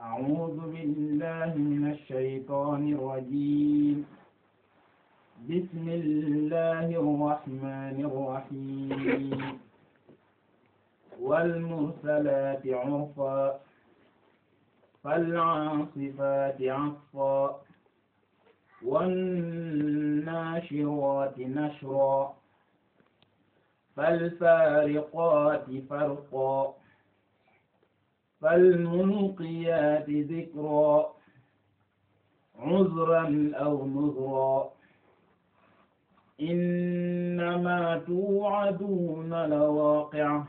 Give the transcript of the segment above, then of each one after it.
أعوذ بالله من الشيطان الرجيم بسم الله الرحمن الرحيم والمرسلات عرفا فالعاصفات عصفا والناشرات نشرا فالفارقات فرقا فالملقيات ذكرا عذرا أو نذرا إنما توعدون لواقع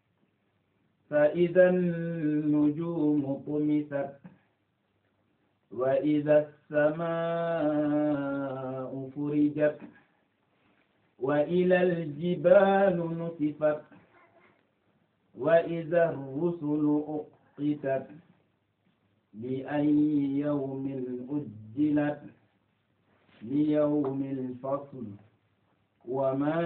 فإذا النجوم طمست وإذا السماء فرجت وإلى الجبال نسفت وإذا الرسل أقتت لأي يوم أجلت ليوم الفصل وما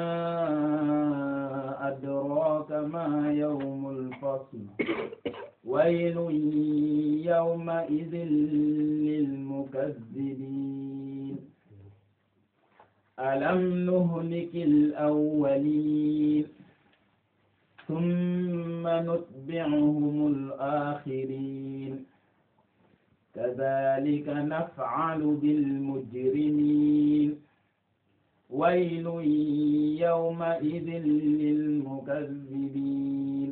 أدراك ما يوم الفصل ويل يومئذ للمكذبين ألم نهلك الأولين ثم نتبعهم الآخرين كذلك نفعل بالمجرمين ويل يومئذ للمكذبين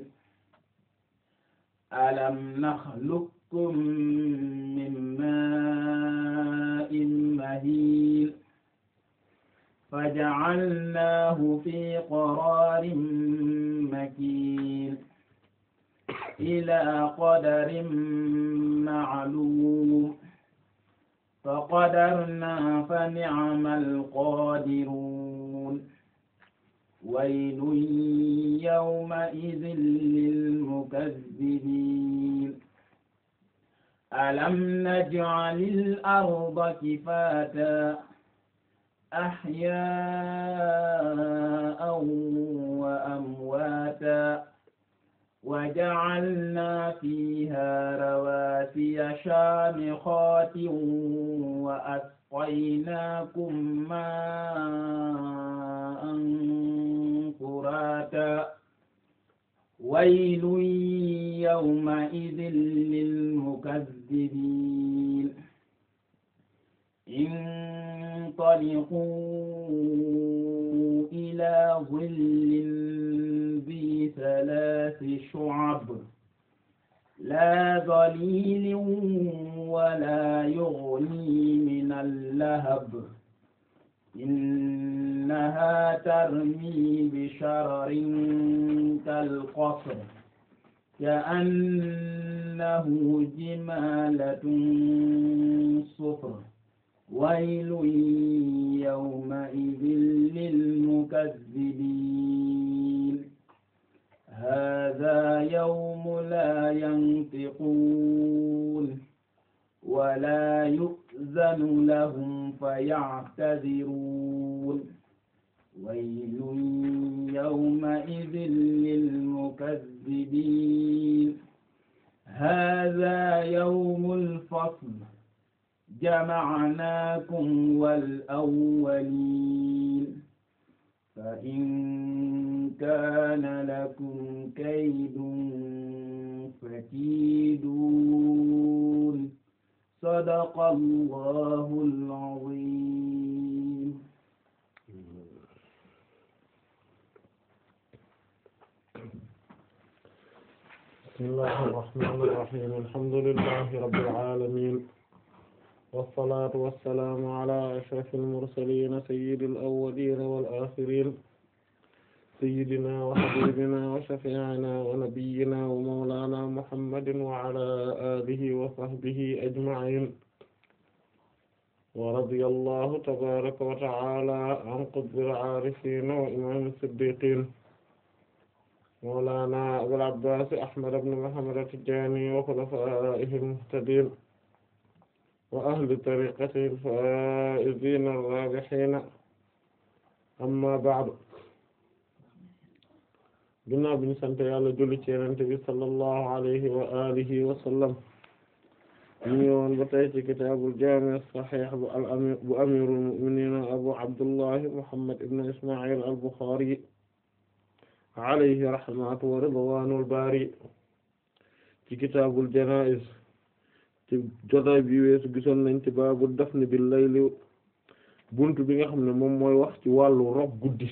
ألم نخلقكم من ماء مهين فجعلناه في قرار مكين إلى قدر معلوم فقدرنا فنعم القادرون ويل يومئذ للمكذبين ألم نجعل الأرض كفاتا أحياء وأمواتا وجعلنا فيها رواسي شامخات وأسقيناكم ماء فراتا ويل يومئذ للمكذبين انطلقوا إلى ظل ذي ثلاث شعب لا ظليل ولا يغني من اللهب إنها ترمي بشرر كالقصر كأنه جمالة صفر ويل يومئذ للمكذبين هذا يوم لا ينطقون ولا يؤذن لهم فيعتذرون ويل يومئذ للمكذبين هذا يوم الفصل جمعناكم والأولين فإن كان لكم كيد فكيدون صدق الله العظيم بسم الله الرحمن الرحيم الحمد لله رب العالمين والصلاة والسلام على أشرف المرسلين سيد الأولين والآخرين سيدنا وحبيبنا وشفيعنا ونبينا ومولانا محمد وعلى آله وصحبه أجمعين ورضي الله تبارك وتعالى عن قطب العارفين وإمام الصديقين مولانا أبو العباس أحمد بن محمد التجاني وخلفائه المهتدين وأهل طريقته الفائزين الرابحين أما بعد ginnaaw bi ñu sant yàlla julli ci yonent bi sallallahu alayhi wa alihi wa sallam ñu ngi woon ba tey ci kitaabul jaami' as-sahih bu al amir bu amirul mu'minin abu abdullah muhammad ibn isma'il al-bukhari alayhi rahmatu wa ridwanul bari ci kitaabul janaa'iz ci jotaay bi weesu gisoon nañ ci baabu dafni bil layli buntu bi nga xam ne moom mooy wax ci wàllu rob guddi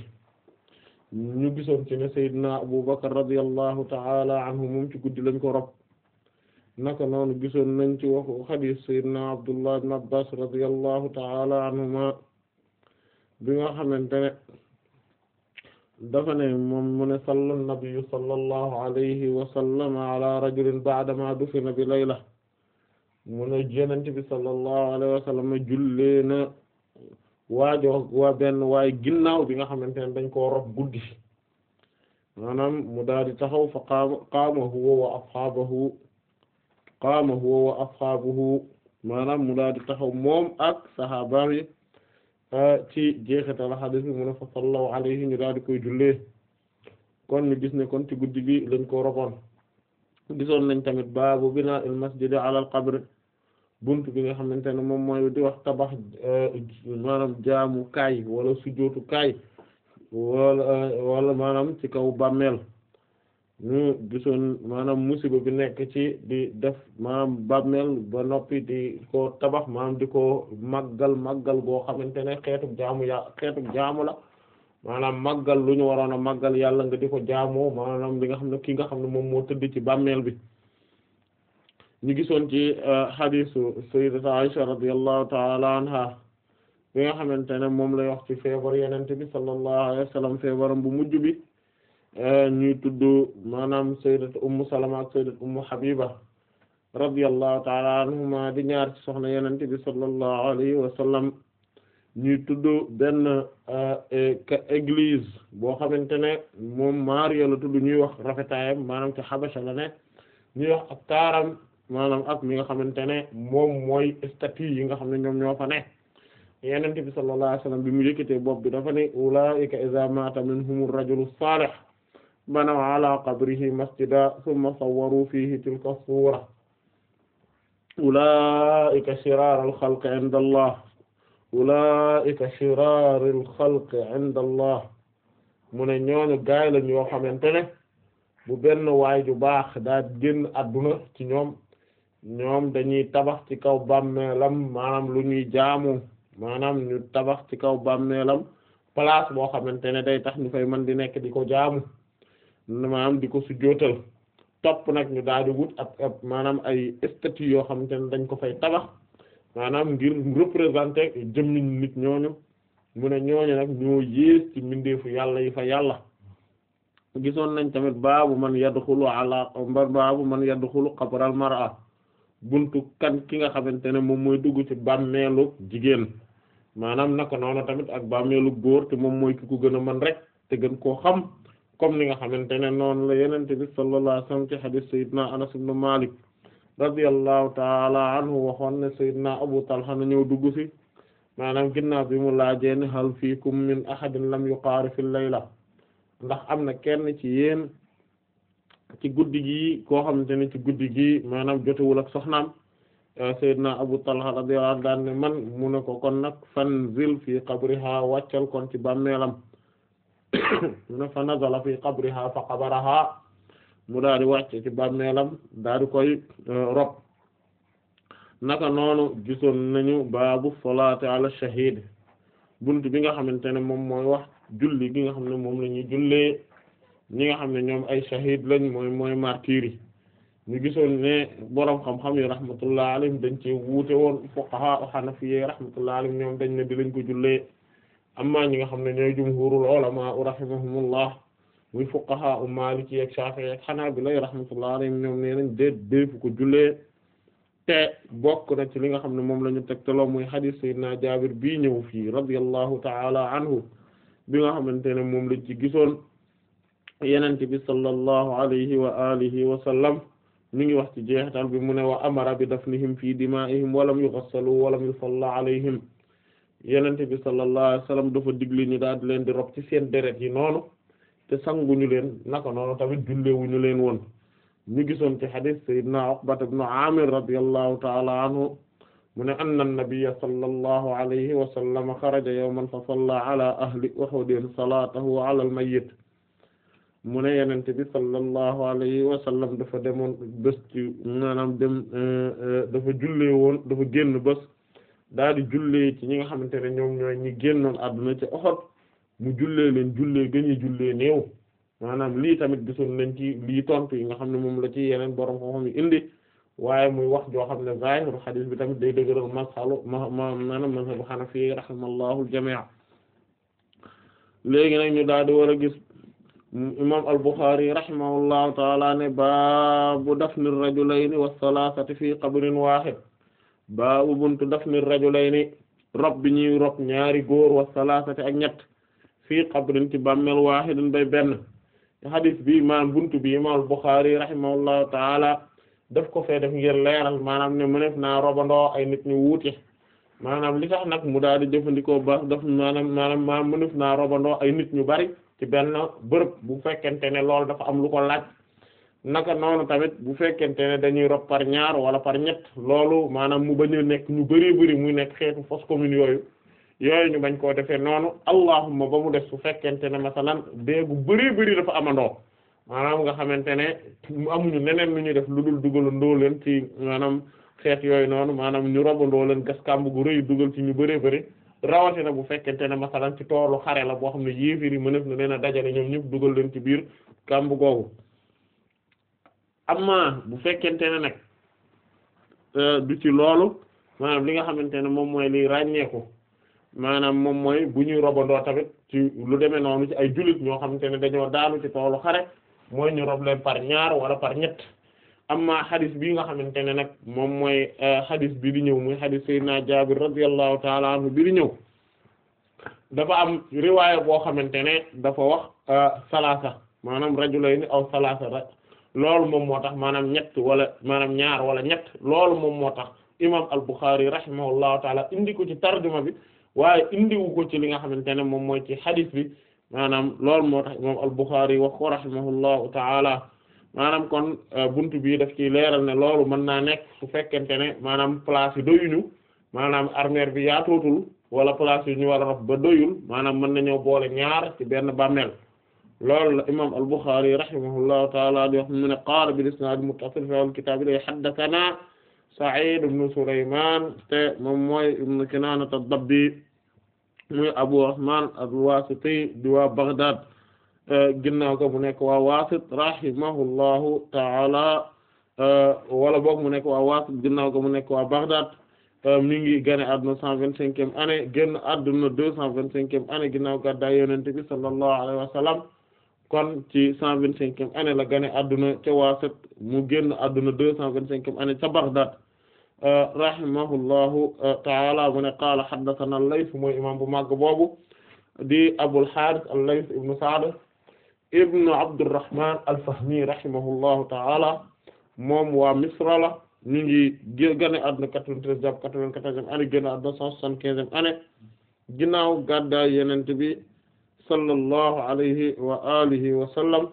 ñu gisoon ci ne Seydina Abu Bakar radiyallahu ta'ala anhu moom ci guddi lañ ko rob naka noonu gisoon nañ ci waxu xadiis Seydina Abdullah ibn Abbas radiyallahu ta'ala anhuma bi nga xamante ne dafa ne moom mu ne salla nabiyyu sallallahu alayhi wa sallam ala rajulin ba'dama dufina bi layla mu ne Yonent bi sallallahu alayhi wa sallam jullee na waajo waa benn waaye ginnaaw bi nga xamante ne dañ koo rob guddi maanaam mu daal di taxaw fa qaama qaama huwa wa ashaabuhu qaama huwa wa ashaabuhu maanaam mu daal di taxaw moom ak sahabaam yi ci jeexital hadith bi mu ne fa sallaw alayhi ñu daal di koy jullee kon ñu gis ne kon ci guddi gi lañ ko roboon gisoon nañ tamit baabu binaa il masjidi ala al qabr bunt bi nga xamante ne moom mooy di wax tabax maanaam jaamu kaay wala sujootu kaay wala wala maanaam ci kaw bàmmeel ñu gisoon maanaam musiba bi nekk ci di def maanaam bàmmeel ba noppi di ko tabax maanaam di ko màggal màggal goo xamante ne xeetu jaamu ya xeetu jaamu la maanaam màggal lu ñu waroon a màggal yàlla nga di ko jaamoo maanaam li nga xam ne ki nga xam ne moom moo tëdd ci bàmmeel bi ñu gisoon ci hadisu sayyidati Aisha radiyallahu ta'ala anha bi nga xamante ne moom lay wax ci feebar yenente bi sallallahu alayhi wa sallam feebaram bu mujj bi ñuy tudd maanaam sayyidati ummu salama ak sayyidati ummu habiba radiyallahu ta'ala anhuma di ñaar ci soxna yenente bi sallallahu alayhi wa sallam ñuy tudd benn église boo xamante ne moom Maariya la tudd ñuy wax rafetaayam maanaam ci Habasha la ne ñuy wax ak taaram maanaam ak mi nga xamante ne moom mooy statue yi nga xam ne ñoom ñoo fa ne yenente bi sallallahu alayhi wasallam bi mu yëkkatee bopp bi dafa ne ulaa'ika idha mata minhum ar-rajulu salih banaw ala qabrihi masjida thumma sawwaru fihi tilka as-sura ulaa'ika shiraarul khalqi 'inda Allah ulaa'ika shiraarul khalqi 'inda Allah mu ne ñooñu gaay lañ yoo xamante ne bu benn waay ju baax daa génn adduna ci ñoom ñoom dañuy tabax ci kaw bàmmeelam maanaam lu ñuy jaamu maanaam ñu tabax ci kaw bàmmeelam place boo xamante ne day tax ñu fay mën di nekk di ko jaamu maanaam di ko sujjóotal topp nag ñu daal di wut ab ab maanaam ay statue yoo xamante ne dañ ko fay tabax maanaam ngir représenter jëmmi nit ñooñu mu ne ñooñu nag ñoo yées ci mbindeefu yàlla yi fa yàlla gisoon nañ tamit baabu man yadxulu ala baabu man yadxulu qabral mar'a buntu kan ki nga xamante ne moom mooy dugg ci bàmmeelu jigéen maanaam naka noonu tamit ak bàmmeelu góor te moom mooy ki ko gën a mën rek te gën koo xam comme ni nga xamante ne noonu la yenente bi sallallahu alayhi wasallam ci hadith sayyidina Anas ibn Malik radiyallahu ta'ala anhu waxoon ne sayyidina Abu Talha na ñëw dugg ci maanaam ginnaaw bi mu laajee ne hal fiikum min ahadin lam yuqaari fil layla ndax am na kenn ci yéen ci guddi gi koo xamante ne ci guddi gi maanaam jotewul ak soxnaam Seydina Abu Talha radiyallahu anhu daan ne man mu ne ko kon nag fanzil fi qabriha wàccal kon ci bàmmeelam mu ne fa nazala fi qabriha fa qabaraha mu daal di wàcc ci bàmmeelam daal di koy rob naka noonu gisoon nañu baabu salaati ala shahid buntu bi nga xamante ne moom mooy wax julli gi nga xam ne moom la ñuy jullee ñi nga xam ne ñoom ay shahid lañ mooy mooy martyrs yi ñu gisoon ne boroom xam-xam yi rahmatullah alayhim dañ ci wuute woon fuqaha hanafiyyi rahmatullah alayhim ñoom dañ ne di lañ ko jullee amma ñi nga xam ne ñooy jumhurul ulama rahimahumullah muy fuqaha u maliki ak shafi'i ak hanabila rahmatullah alayhim ñoom nee nañ déet déefu ko jullee te bokk na ci li nga xam ne moom la ñu tegtaloo muy hadith sayyidina Jaabir bii ñëw fii radiyallahu ta'ala anhu bi nga xamante ne moom lañ ci gisoon yenente bi sallallahu alayhi wa alihi wa sallam mi ngi wax ci jeexital bi mu ne wa amara bi dafnihim fi dima'ihim walam yughassalu walam yusalla alayhim yenente bi sallallahu alayhi wa sallam dafa digli ñu daal di leen di rob ci seen deret yi noonu te sanguñu leen naka noonu tamit jullewuñu leen woon ñu gisoon ci hadith sayyidina Uqbat ibn Amir radiyallahu ta'ala anhu mu ne anna an-nabiyya sallallahu alayhi wa sallam xaraja yawman fa salla ala ahli Uhud salatahu ala al-mayyit mu ne yenente bi sallallahu alayhi wa sallam dafa demoon bés ci maanaam dem dafa jullee woon dafa génn bés daal di jullee ci ñi nga xamante ne ñoom ñooy ñi génnoon àdduna ci Uhud mu jullee leen jullee gëñi jullee néew maanaam lii tamit gisoon nañ ci lii tontu yi nga xam ne moom la ci yeneen borom xam-xam yi indi waaye muy wax joo xam ne zahiru hadith bi tamit day dëgëral mashalu ma ma maanaam mazhabu Hanafi rahimallahu al-jami' léegi nag ñu daal di war a gis imam al-Bukhari rahimahullahu taala ne baabu dafni ar-rajulayni was-salasati fi qabrin wahid baabu buntu dafni ar-rajulayni rob bi ñuy rob ñaari góor was-salasati ak ñett fii qabrin ci bàmmeel wahidin bay benn hadith bi maanaam buntu bi imam al-Bukhari rahimahullahu taala daf ko fee def ngir leeral maanaam ne mëneef naa robandoo ay nit ñu wuute maanaam li tax nag mu daal di jëfandikoo ba daf maanaam maanaam maanaam mëneef naa robandoo ay nit ñu bari ci benn bërëb bu fekkente ne loolu dafa am lu ko laaj naka noonu tamit bu fekkente ne dañuy rob par ñaar wala par ñett loolu maanaam mu bañ a nekk ñu bari bari muy nekk xeetu fosse commune yooyu yooyu ñu bañ koo defee noonu allahumma ba mu def su fekkente ne masalan déegu bari bari dafa amandoo maanaam nga xamante ne amuñu neneen lu ñuy def lu dul dugalandoo leen ci maanaam xeet yooyu noonu maanaam ñu robandoo leen gas kàmb gu rëy dugal ci ñu bëree bëri rawatina bu fekkente ne masalan ci toolu xare la boo xam ne yéefir yi mënef na leen a dajale ñoom ñëpp dugal leen ci biir kàmb googu amma bu fekkente ne nag du ci loolu maanaam li nga xamante ne moom mooy liy ràññeeku maanaam moom mooy bu ñuy robandoo tamit ci lu demee noonu ci ay jullit ñoo xamante ne dañoo daanu ci toolu xare mooy ñu rob leen par ñaar wala par ñett amma xadis bii nga xamante ne nag moom mooy xadis bi di ñëw muy xadis sayyidina Jaabir radiyallahu ta'ala anhu bi di ñëw dafa am riwaaya boo xamante ne dafa wax salaasa maanaam rajulayni aw salaasa rek loolu moom moo tax maanaam ñett wala maanaam ñaar wala ñett loolu moom moo tax imam al-Bukhari rahimahullahu ta'ala indi ko ci tarjuma bi waaye indiwu ko ci li nga xamante ne moom mooy ci xadis bi maanaam loolu moo tax imam al-Bukhari wax ko rahimahullahu ta'ala maanaam kon buntu bii daf ci leeral ne loolu mën naa nekk su fekkente ne maanaam place yi doyuñu maanaam armeer bi yaatootul wala place yi ñu war a rob ba doyul maanaam mën nañoo boole ñaar ci benn bàmmeel loolu la imam al-Bukhari rahimahullahu ta'ala di wax mu ne qaala bil isnaad muttasil fi al-kitaab li haddathana Sa'id ibn Sulaymaan te moom mooy ibn Kinaana ad-Dabbi muy Abu Usmaan al-Waasiti di waa Baghdad ginnaaw ko mu nekk waa Waasit rahimahullahu ta'ala wala boog mu nekk waa Waasit ginnaaw ko mu nekk waa Baghdad mi ngi gane àdduna cent vingt-cinquième année génn àdduna deux cent vingt-cinquième année ginnaaw gàddaay Yonent bi sallallahu alayhi wa sallam kon ci cent vingt-cinquième année la gane àdduna ca Waasit mu génn àdduna deux cent vingt-cinquième année ca Baghdad rahimahullahu ta'ala mu ne qaala haddathana al-Layth mooy imam bu màgg boobu di Abul Harith al-Layth ibn Sa'd ibn Abdurrahman al-Fahmi rahimahullahu ta'ala moom waa Misra la ñu ngi gane àdduna quatre-vingt-treize jàpp quatre-vingt-quatorzième année génn àdduna cent soixante-quinzième année ginnaaw gàddaay Yonent bi sallallahu alayhi wa alihi wa sallam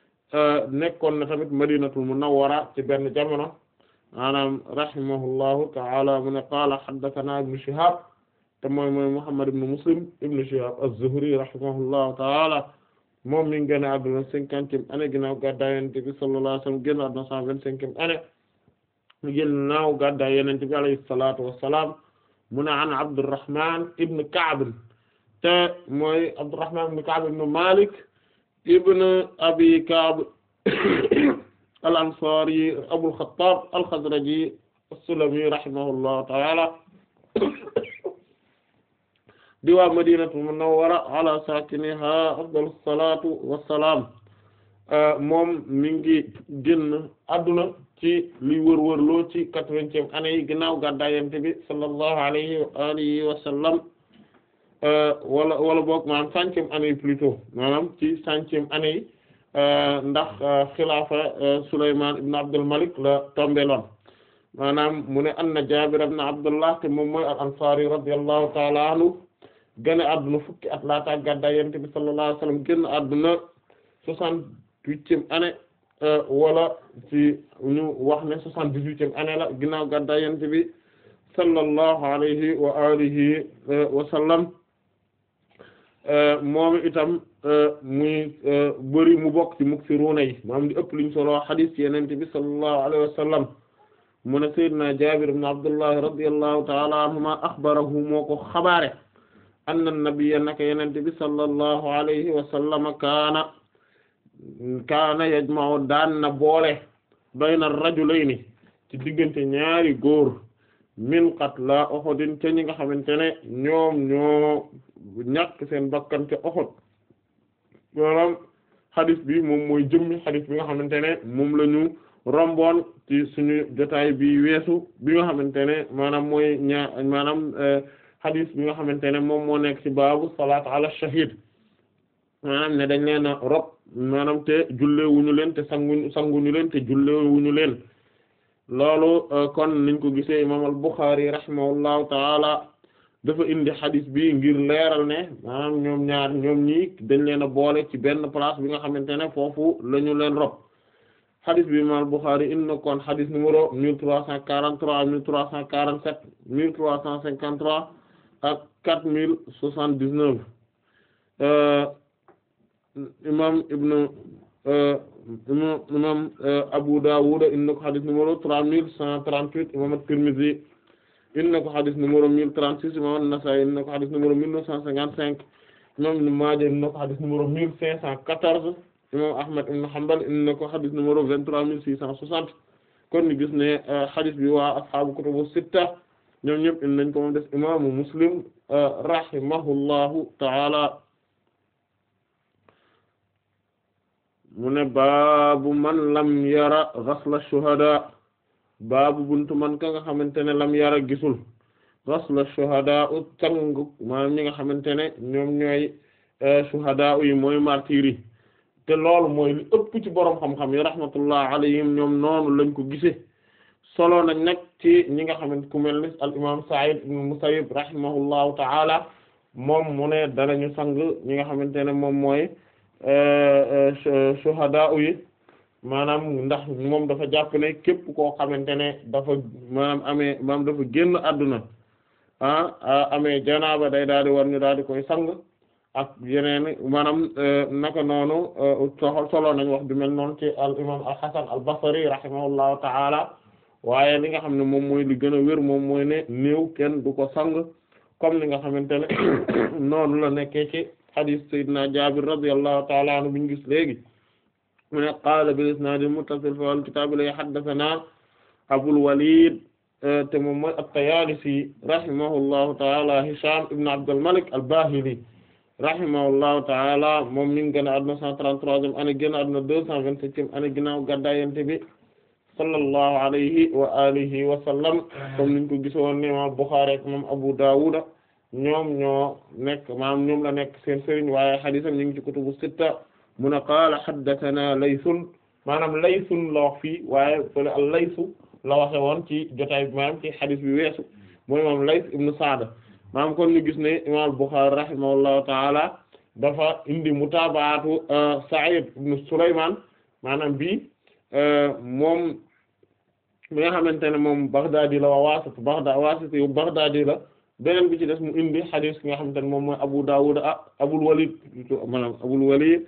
nekkoon na tamit Madinatul Munawwara ci benn jamono maanaam rahimahullahu ta'ala mu ne qaala haddathana ibn Shihab te mooy mooy Muhammad ibn Muslim ibn Shihab az-Zuhri rahimahullahu ta'ala moom mi ngi génn àdduna cinquantième année ginnaaw gàddaay Yonent bi sallallahu alayhi wa sallam génn àdduna cent vingt-cinquième année ginnaaw gàddaay Yonent bi alayhi salaatu wa salaam mu ne an Abdurrahman ibn Ka'b te mooy Abdurrahman ibn Ka'b ibn Malik ibn Abi Ka'b al-Ansari Abul Khattab al-Khazraji as-Sulami rahimahullahu ta'ala di waa Madinatul Munawwara ala sakiniha afdalus salatu wassalam moom mi ngi génn adduna ci li wër-wërloo ci quatre-vingtième année yi ginnaaw gàddaay Yonent bi sallallahu alayhi wa alihi wa sallam wala wala boog maanaam centième année yi plutôt maanaam ci centième année yi ndax xilaafa Sulaymaan ibn Abdul Malik la tombeloon maanaam mu ne anna Jaabir ibn Abdullah te moom mooy al-Ansaari radiyallahu ta'ala anhu gane adduna fukki at laata gàddaay Yonent bi sallallahu alayhi wa sallam génn adduna soixante-huitième année wala ci ñu wax ne soixante-dix-huitième année la ginnaaw gàddaay Yonent bi sallallahu alayhi wa alihi wa sallam moom itam muy bëri mu bokk ci muksiruuna yi maanaam di ëpp luñ solo hadith ci Yonent bi sallallahu alayhi wa sallam mu ne Seydina Jaabir ibn Abdullah radiyallahu ta'ala anhuma axbarahu moo ko xabaare anna nabiyya naka Yonent bi sallallahu alayhi wa sallam kaana kaana yajma'u daan na boole bayna rajulayni ci diggante ñaari góor min qatla Uhud ca ñi nga xamante ne ñoom ñoo ñàkk seen bakkan ca Uhud maanaam xadis bi moom mooy jëmmi xadis bi nga xamante ne moom la ñu romboon ci suñu jotaay bi weesu bi nga xamante ne maanaam mooy ñaa maanaam xadis bi nga xamante ne moom moo nekk ci baabu salaat ala shahid maanaam ne dañ leen a rob maanaam te jullewuñu leen te sanguñu sanguñu leen te jullewuñu leen loolu kon niñ ko gisee imam al-Bukhari rahimahullahu taala dafa indi xadis bi ngir leeral ne maanaam ñoom ñaar ñoom ñii dañ leen a boole ci benn place bi nga xamante ne foofu la ñu leen rob xadis bi imam al-Bukhari indi na kon xadis numéro mille trois cent quarante-trois mille trois cent quarante-sept mille trois cent cinquante-trois ak quatre mille soixante-dix-neuf imam ibnu imam Abu Dawud indi na ko xadis numéro trois mille cent trente-huit imam at-Tirmidhi indi na ko xadis numéro mille trente-six imam an-Nasa'i indi na ko xadis numéro mille neuf cent cinquante-cinq imam Ibn Maaja indi na ko xadis numéro mille cinq cent quatorze imam Ahmad ibn Hanbal indi na ko xadis numéro vingt-trois mille six cent soixante kon ni gis ne xadis bi waa ashaabu kutubu sitta ñoom ñëpp indi nañ ko moom des imaamu Muslim rahimahullahu ta'ala mu ne baabu man lam yara ghasla shuhada baabu buntu man ka nga xamante ne lam yara gisul ghasla shuhada u càng maanaam ñi nga xamante ne ñoom ñooy shuhada yi mooy martyr yi te loolu mooy li ëpp ci boroom xam-xam yi rahmatullah alayhim ñoom noonu lañ ko gisee solo nañ nag ci ñi nga xamante ku mel ni al imam Sa'id ibn Musayyib rahimahullahu ta'ala moom mu ne danañu sang ñi nga xamante ne moom mooy shuhada yi maanaam ndax moom dafa jàpp ne képp koo xamante ne dafa maanaam amee maanaam dafa génn àdduna ah amee janaaba day daal di war ñu daal di koy sang ak yeneen maanaam naka noonu soxol solo nañ wax bi mel noonu ci al imam al hasan al basri rahimahullahu ta'ala waaye li nga xam ne moom mooy li gën a wér moom mooy ne néew kenn du ko sang comme li nga xamante ne noonu la nekkee ci hadith sayyidina jabir radiyallahu ta'ala anhu bi ñu gis léegi mu ne qaala bil isnaad al muttasil fi al kitaab la haddathana abul walid te moom mooy at-tayaalisi rahimahullahu ta'ala hisham ibn abd al malik al bahili rahimahullahu ta'ala moom mi ngi gën a adduna cent trente-troisième année génn adduna deux cent vingt-septième année ginnaaw gàddaay Yonent bi sallallahu alayhi wa alihi wa sallam comme niñ ko gisoon ne imam Bukhari ak imam Abu Dawud ñoom ñoo nekk maam ñoom la nekk seen sëriñ waaye hadiisam ñu ngi ci kutubu sitta mu ne qaala haddathana laysun maanaam laysun la wax fii waaye fële al laysu la waxe woon ci jotaay bi maanaam ci hadiis bi weesu mooy moom Lays ibn Sa'd maanaam kon ñu gis ne imam Bukhari rahimahullahu taala dafa indi mutaabaatu Sa'id ibn Sulaymaan maanaam bi moom mi nga xamante ne moom Baghdadi la waa Waasit Baghdad Waasit yu Baghdadi la beneen bi ci des mu indi xadis ki nga xamante ne moom mooy Abu Dawud ah Abul Walid maanaam Abul Walid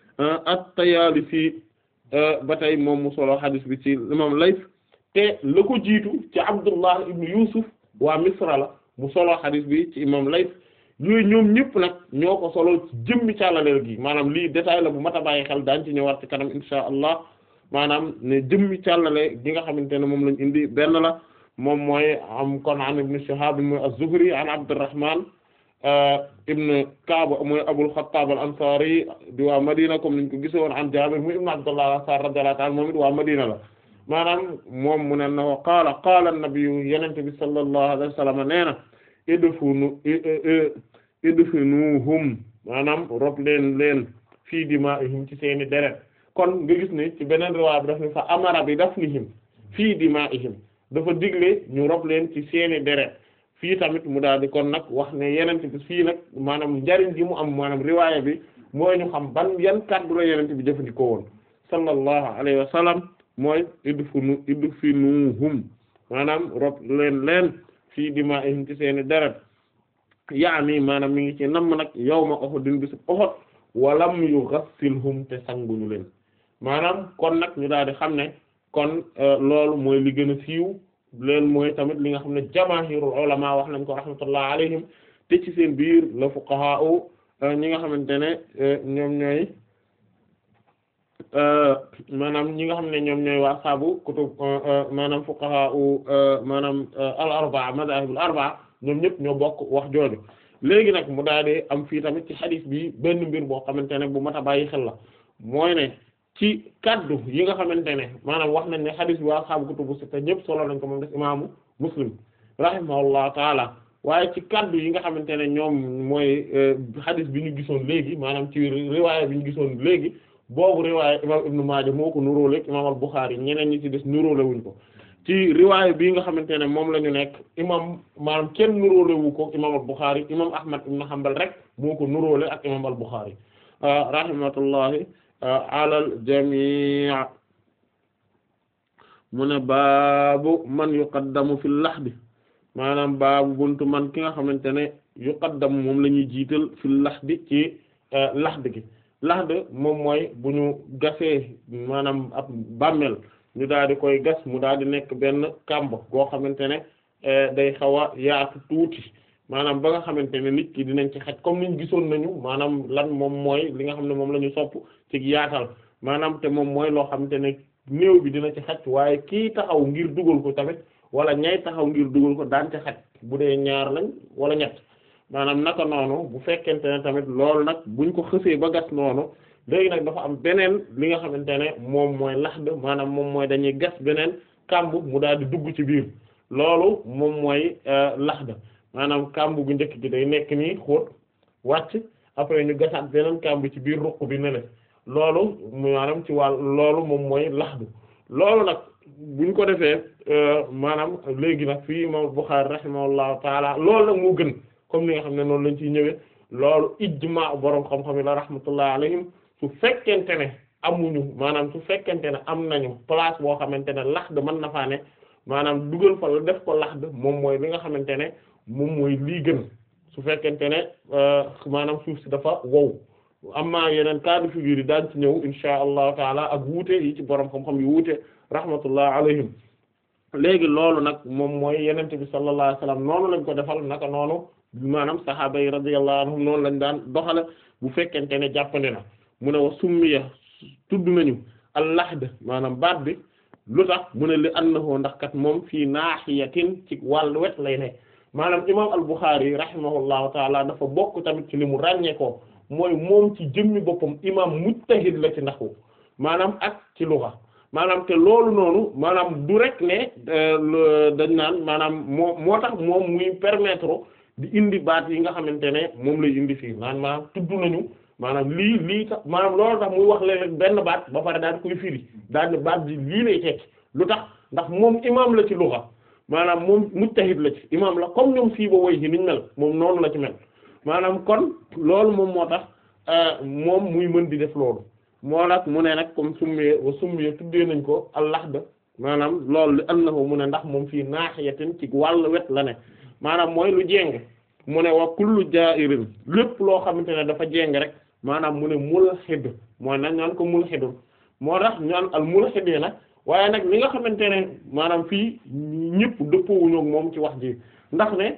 at-Tayalisi ba tey moom mu solo xadis bi ci imam Layth te la ko jiitu ci Abdullah ibn Yusuf waa Misra la mu solo xadis bi ci imam Layth yooyu ñoom ñëpp nag ñoo ko solo ci jëmmi càllaleel gi maanaam lii détail la bu mat a bàyyi xel daañ ci ñëwaat ci kanam insha allah maanaam ne jëmmi càllale gi nga xamante ne moom lañ indi benn la moom mooy am kon an ibn Shihab mooy az-Zuhri an Abdurrahman ibn Ka'b mooy Abul Khattab al-Ansari di waa Madina comme niñ ko gisee woon an Jabir muy ibn Abdullah al-Ansari radiyallahu ta'ala moom it waa Madina la maanaam moom mu ne na qaala qaala an-nabiyyu yenente bi sallallahu alayhi wa sallam nee na idfunu idfinuhum maanaam rob leen leen fii dimaa'ihim ci seeni deret kon nga gis ne ci beneen riwaaya bi daf ne fa amara bi dafnihim fii dimaa'ihim dafa digle ñu rob leen ci seeni deret fii tamit mu daal di kon nag wax ne yenent bi fii nag maanaam njariñ gi mu am maanaam riwaaya bi mooy ñu xam ban yan kàddu la yenent bi jëfandikoo woon sallallahu alayhi wa sallam mooy idfinu idfinuhum maanaam rob leen leen fii dimaa'ihim ci seeni deret yaani maanaam mi ngi ci namm nag yawma Uhudin bisub Uhud walam yughassilhum te sanguñu leen maanaam kon nag ñu daal di xam ne kon loolu mooy li gën a siiw leen mooy tamit li nga xam ne jamaahirul ulama wax nañ ko rahmatullah alayhim te ci seen biir la fuqaha ñi nga xamante ne ñoom ñooy maanaam ñi nga xam ne ñoom ñooy waa saabu kutub maanaam fuqaha maanaam al arbaa madahibul arbaa ñoom ñëpp ñoo bokk wax jooju léegi nag mu daal di am fii tamit ci xadis bi benn mbir boo xamante ne bu mat a bàyyi xel la mooy ne ci kaddu yi nga xamante ne maanaam wax nañ ne xadis bi waa saabu kutubu sitta ñëpp solo nañ ko moom des imaamu muslim rahimahullahu taala waaye ci kaddu yi nga xamante ne ñoom mooy xadis bi ñu gisoon léegi maanaam ci riwaaya bi ñu gisoon léegi boobu riwaaya imam ibnu Maaja moo ko nuróole imam al-Bukhari ñeneen ñi ci des nuróole wuñ ko ci riwaaya bii nga xamante ne moom la ñu nekk imam maanaam kenn nuróole wu ko imam al-Bukhari imam Ahmad ibn Hanbal rek moo ko nuróole ak imam al-Bukhari rahmatullahi ala al-jamii mu ne baabu man yuqaddamu fil lahdi maanaam baabu buntu man ki nga xamante ne yuqaddamu moom la ñuy jiital fil lahdi ci lahd gi lahd moom mooy bu ñu gasee maanaam ab bàmmeel ñu daal di koy gas mu daal di nekk benn kàmb goo xamante ne day xaw a yaatu tuuti maanaam ba nga xamante ne nit ki dinañ ci xaj comme niñ gisoon nañu maanaam lan moom mooy li nga xam ne moom la ñu sopp ci yaatal maanaam te moom mooy loo xamante ne néew bi dina ci xaj waaye kii taxaw ngir dugal ko tamit wala ñay taxaw ngir dugal ko daan ci xaj bu dee ñaar lañ wala ñett maanaam naka noonu bu fekkente ne tamit loolu nag buñ ko xësee ba gas noonu léegi nag dafa am beneen li nga xamante ne moom mooy laxd maanaam moom mooy dañuy gas beneen kàmb mu daal di dugg ci biir loolu moom mooy laxd maanaam kàmb gu njëkk gi day nekk nii xóot wàcc après ñu gasaat beneen kàmb ci biir ruq bi ne loolu maanaam ci wàll loolu moom mooy laxdu loolu nag buñ ko defee maanaam léegi nag fii imam Bukhari rahimahullahu taala loolu nag moo gën comme li nga xam ne noonu lañ ciy ñëwee loolu ijmaa boroom xam-xam yi la rahmatullah alayhim su fekkente ne amuñu maanaam su fekkente ne am nañu place boo xamante ne laxd mën na faa ne maanaam dugal fa la def ko laxd moom mooy li nga xamante ne moom mooy lii gën su fekkente ne maanaam suuf si dafa wow amma yeneen cas de figure yi daan ci ñëw insha allahu taala ak wuute yi ci borom xam-xam yu wuute rahmatullah alayhim léegi loolu nag moom mooy yenente bi sallallahu alayhi wasallam noonu lañ ko defal naka noonu maanaam sahaaba yi radiyallahu anhum noonu lañ daan doxale bu fekkente ne jàppandi na mu ne wa summiya tudd nañu al-lahd maanaam baat bi lu tax mu ne li annahu ndax kat moom fii naahiyatin ci wàllu wet lay ne maanaam imam al-Bukhari rahimahullahu taala dafa bokk tamit ci li mu ràññee ko mooy moom ci jëmmi boppam imam mujtahid la ci ndaxu maanaam ak ci lugha maanaam te loolu noonu maanaam du rek ne dañ naan maanaam moo moo tax moom muy permettre di indi baat yi nga xamante ne moom lay indi fii naan maanaam tudd nañu maanaam lii lii tax maanaam loolu tax muy wax léeg benn baat ba pare daal koy firi daal ne baat bi lii lay tekki lu tax ndax moom imam la ci lugha maanaam moom mujtahid la ci imam la comme ñoom fii ba woy ci niñ mel moom noonu la ci mel maanaam kon loolu moom moo tax moom muy mën di def loolu moo nag mu ne nag comme summiye wa summiye tuddee nañ ko al-lahd maanaam loolu li annahu mu ne ndax moom fii naahiyatin ci wàll wet la ne maanaam mooy lu jéng mu ne wa kullu ja'irin lépp loo xamante ne dafa jéng rek maanaam mu ne mulhid mooy nag ñaan ko mulhidun moo tax ñaan al mulhid yi nag waaye nag li nga xamante ne maanaam fii ñëpp dëppoowuñu ak moom ci wax ji ndax ne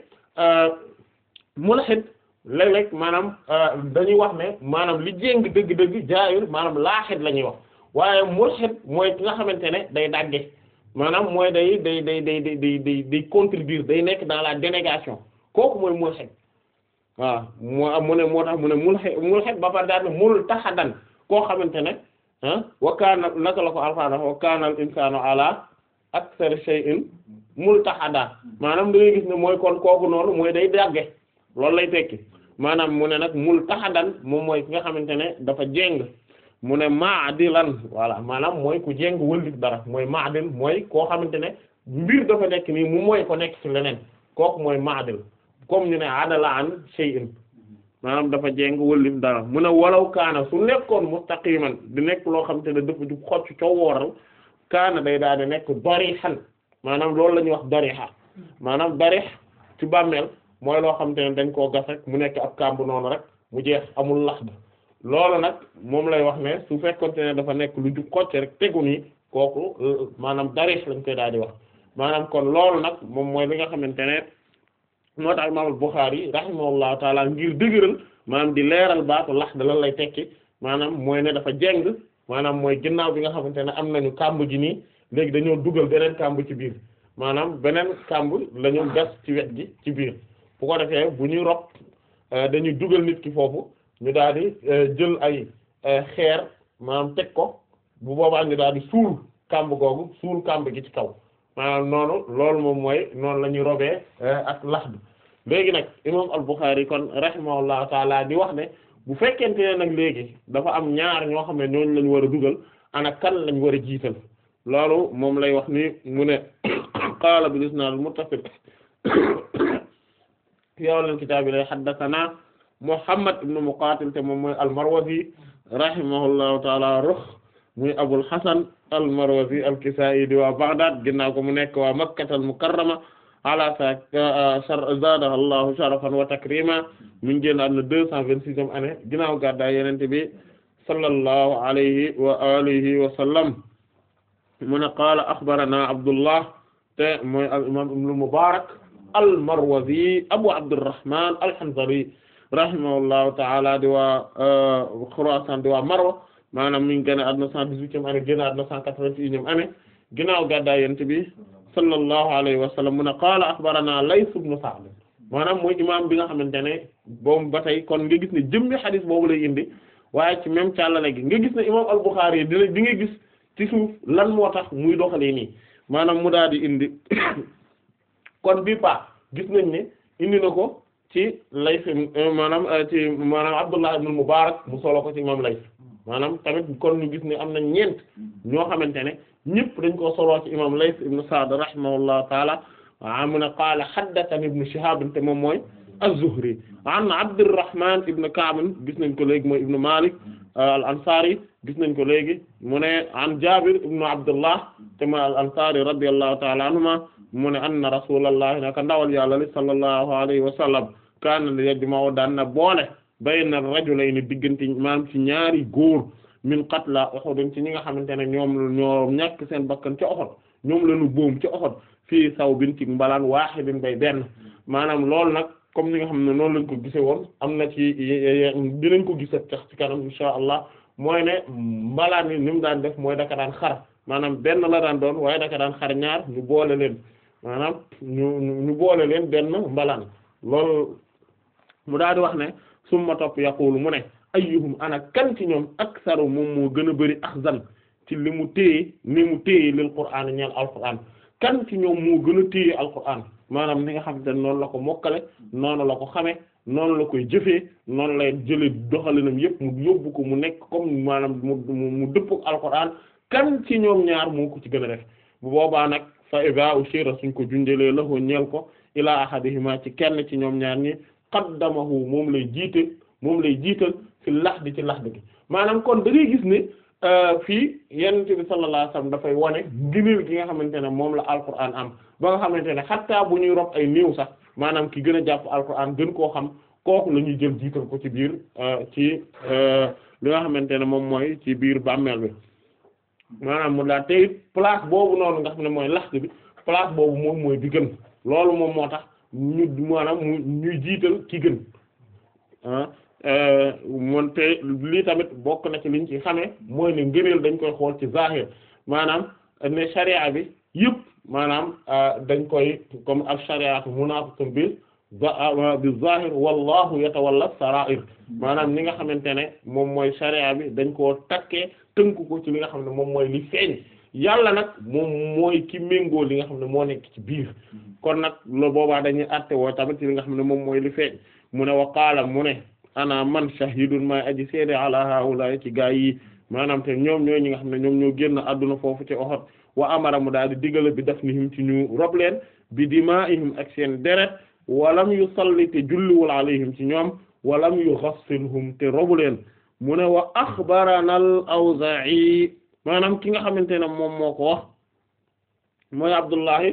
mulhid léeg-léeg maanaam dañuy wax ne maanaam li jéng dëgg-dëgg jaayul maanaam laaxid la ñuy wax waaye mulhid mooy ki nga xamante ne day dagge maanaam mooy day day day day day day day day contribuer day nekk dans la dénégation kooku mooy mulhid waaw moo mu ne moo tax mu ne mulhid mulhid ba pare daal ne mul taxadan koo xamante ne ah wa kaana naka la ko alfaana wa kaana al insaanu ala akthar shay'in multahada maanaam da ngay gis ne mooy kon kooku noonu mooy day dagge loolu lay tekki maanaam mu ne nag multahadan moom mooy ki nga xamante ne dafa jéng mu ne maadilan voilà maanaam mooy ku jéng wëlif dara mooy maadil mooy koo xamante ne mbir dafa nekk nii mu mooy ko nekk ci leneen kooku mooy maadil comme ñu ne adala an shay'in maanaam dafa jéng wëllif dara mu ne walaw kaana su nekkoon mustaqiman di nekk loo xam te ne dafa jub xocc coo wooral kaana day daal di nekk darihan maanaam loolu la ñuy wax dariha maanaam darih ci bàmmeel mooy loo xam te ne dañ koo gas rek mu nekk ab kàmb noonu rek mu jeex amul lax ba loolu nag moom lay wax ne su fekkonte ne dafa nekk lu jub xocc rek tegu nii kooku maanaam darih lañ koy daal di wax maanaam kon loolu nag moom mooy li nga xamante ne moo tax imaam al-Bukhari rahimahullahu taala ngir dëgëral maanaam di leeral baatu lax da lan lay tekki maanaam mooy ne dafa jeng maanaam mooy ginnaaw bi nga xamante ne am nañu kàmb ji nii léegi dañoo dugal beneen kàmb ci biir maanaam beneen kàmb la ñu gas ci wet gi ci biir bu ko defee bu ñuy rob dañuy dugal nit ki foofu ñu daal di jël ay xeer maanaam teg ko bu boobaa ñu daal di suul kàmb googu suul kàmb gi ci kaw maanaam noonu loolu moom mooy noonu la ñuy robee ak lax bi léegi nag imam al-Bukhari kon rahimahullahu taala di wax ne bu fekkente ne nag léegi dafa am ñaar ñoo xam ne ñooñu lañ war a dugal ana kan lañ war a jiital loolu moom lay wax ni mu ne qaala bil isnaad al-muttasil fi awwal kitaab lay haddathana Muhammad ibn Muqatil te moom mooy al-Marwazi rahimahullahu taala rux muy Abul Hasan al-Marwazi al-Kisaa'i di waa Baghdad ginnaaw ko mu nekk waa Makkatal Mukarrama ala sa zaadaha Allahu sharafan wa takrima mi ngi génn àdduna deux cent vingt-sixième année ginnaaw gàddaay Yonent bi sallallahu alayhi wa alihi wa sallam mu ne qaala axbarana Abdullah te mooy al-imaam Ibn Mubarak al-Marwazi Abu Abdurrahman al-Hanzali rahimahullahu ta'ala di waa Khurasan di waa Marwa maanaam mi ngi génn àdduna cent dix-huitième année génn àdduna cent quatre-vingt-unième année ginnaaw gàddaay Yonent bi sallallahu alayhi wa sallam mu ne qaala axbarana Layth ibn Sa'd maanaam mooy imaam bi nga xamante ne boobu ba tey kon nga gis ne jëmmi xadis boobu lay indi waaye ci même càllale gi nga gis ne imaam al-Bukhari dina di nga gis ci suuf lan moo tax muy doxalee nii maanaam mu daal di indi kon bii pa gis nañ ne indi na ko ci Layth maanaam ci maanaam Abdullah ibn Mubarak mu solo ko ci imaam Layth maanaam tamit kon ñu gis ne am na ñeent ñoo xamante ne ñëpp dañ koo soloo ci imam Layth ibn Sa'd rahimahullahu taala wa mu ne qaala haddathani ibn Shihab te moom mooy az-Zuhri an Abdurrahman ibn Ka'b gis nañ ko léegi mooy ibn Malik al-Ansari gis nañ ko léegi mu ne an Jabir ibn Abdullah te mooy al-Ansari radiyallahu ta'ala anhuma mu ne anna rasulullah naka ndawal yàlla li sallallahu alayhi wa sallam kaana yajma'u daan na boole bayna rajulayni diggante maanaam ci ñaari góor min qatla Uhud ci ñi nga xamante ne ñoom ñoo ñàkk seen bakkan ci Uhud ñoom lañu boom ci Uhud fii sawbin ci mbalaan waahidin bay benn maanaam loolu nag comme ni nga xam ne noonu lañ ko gise woon am na ci dinañ ko gisa tax ci kanam insha allah mooy ne mbalaan yi ni mu daan def mooy daka daan xar maanaam benn la daan doon waaye daka daan xar ñaar ñu boole leen maanaam ñu ñu boole leen benn mbalaan loolu mu daal di wax ne summa topp yaqulu mu ne ayyuhum ana kan ci ñoom aksaru moom moo gën a bari axzan ci li mu téye ni mu téye lil qur'aan ñeel alqur'aan kan ci ñoom moo gën a téye alqur'aan maanaam ni nga xam te noonu la ko mokkale noonu la ko xame noonu la koy jëfee noonu lay jële doxalinam yépp mu yóbbu ko mu nekk comme maanaam mu mu dëpp ak alqur'aan kan ci ñoom ñaar moo ko ci gën a def bu boobaa nag fa iza ushira suñ ko junjëlee la ko ñeel ko ilaa ahadihima ci kenn ci ñoom ñaar ñi qaddamahu moom lay jiite moom lay jiital fi lax di ci lax gi maanaam kon da ngay gis ne fii yonent bi sallallahu alayhi wasallam dafay wane ngëneel gi nga xamante ne moom la alquran am ba nga xamante ne xattaa bu ñuy rob ay néew sax maanaam ki gën a jàpp alquran gën koo xam kooku la ñuy jël jiital ko ci biir ci li nga xamante ne moom mooy ci biir bàmmeel bi maanaam mu daal tey place boobu noonu nga xam ne mooy lax bi place boobu moom mooy bi gën loolu moom moo tax ñu maanaam mu ñuy jiital ki gën ah moom te lii tamit bokk na ci liñ ci xamee mooy ne ngëneel dañ koy xool ci zahir maanaam ne sharia bi yëpp maanaam dañ koy comme al shariatu munafiqun bil bi zahir wallahu yatawalla sarair maanaam li nga xamante ne moom mooy sharia bi dañ koo takkee tënku ko ci li nga xam ne moom mooy li feeñ yàlla nag moom mooy ki méngoo li nga xam ne moo nekk ci biir kon nag lo boobaa dañuy àtte woo tamit ci li nga xam ne moom mooy li feeñ mu ne wa qaala mu ne ana man shahidun may aji seede ala haula ci gaa yi maanaam te ñoom ñooy ñi nga xam ne ñoom ñoo génn àdduna foofu ci Uhud wa amara mu daal di digale bi dafnihim ci ñu rob leen bi dimaa'ihim ak seen deret walam yusalli te julliwul alayhim ci ñoom wa lam yughassilhum te robu leen mu ne wa axbarana al-Awzaa'i maanaam ki nga xamante ne moom moo ko wax mooy Abdullahi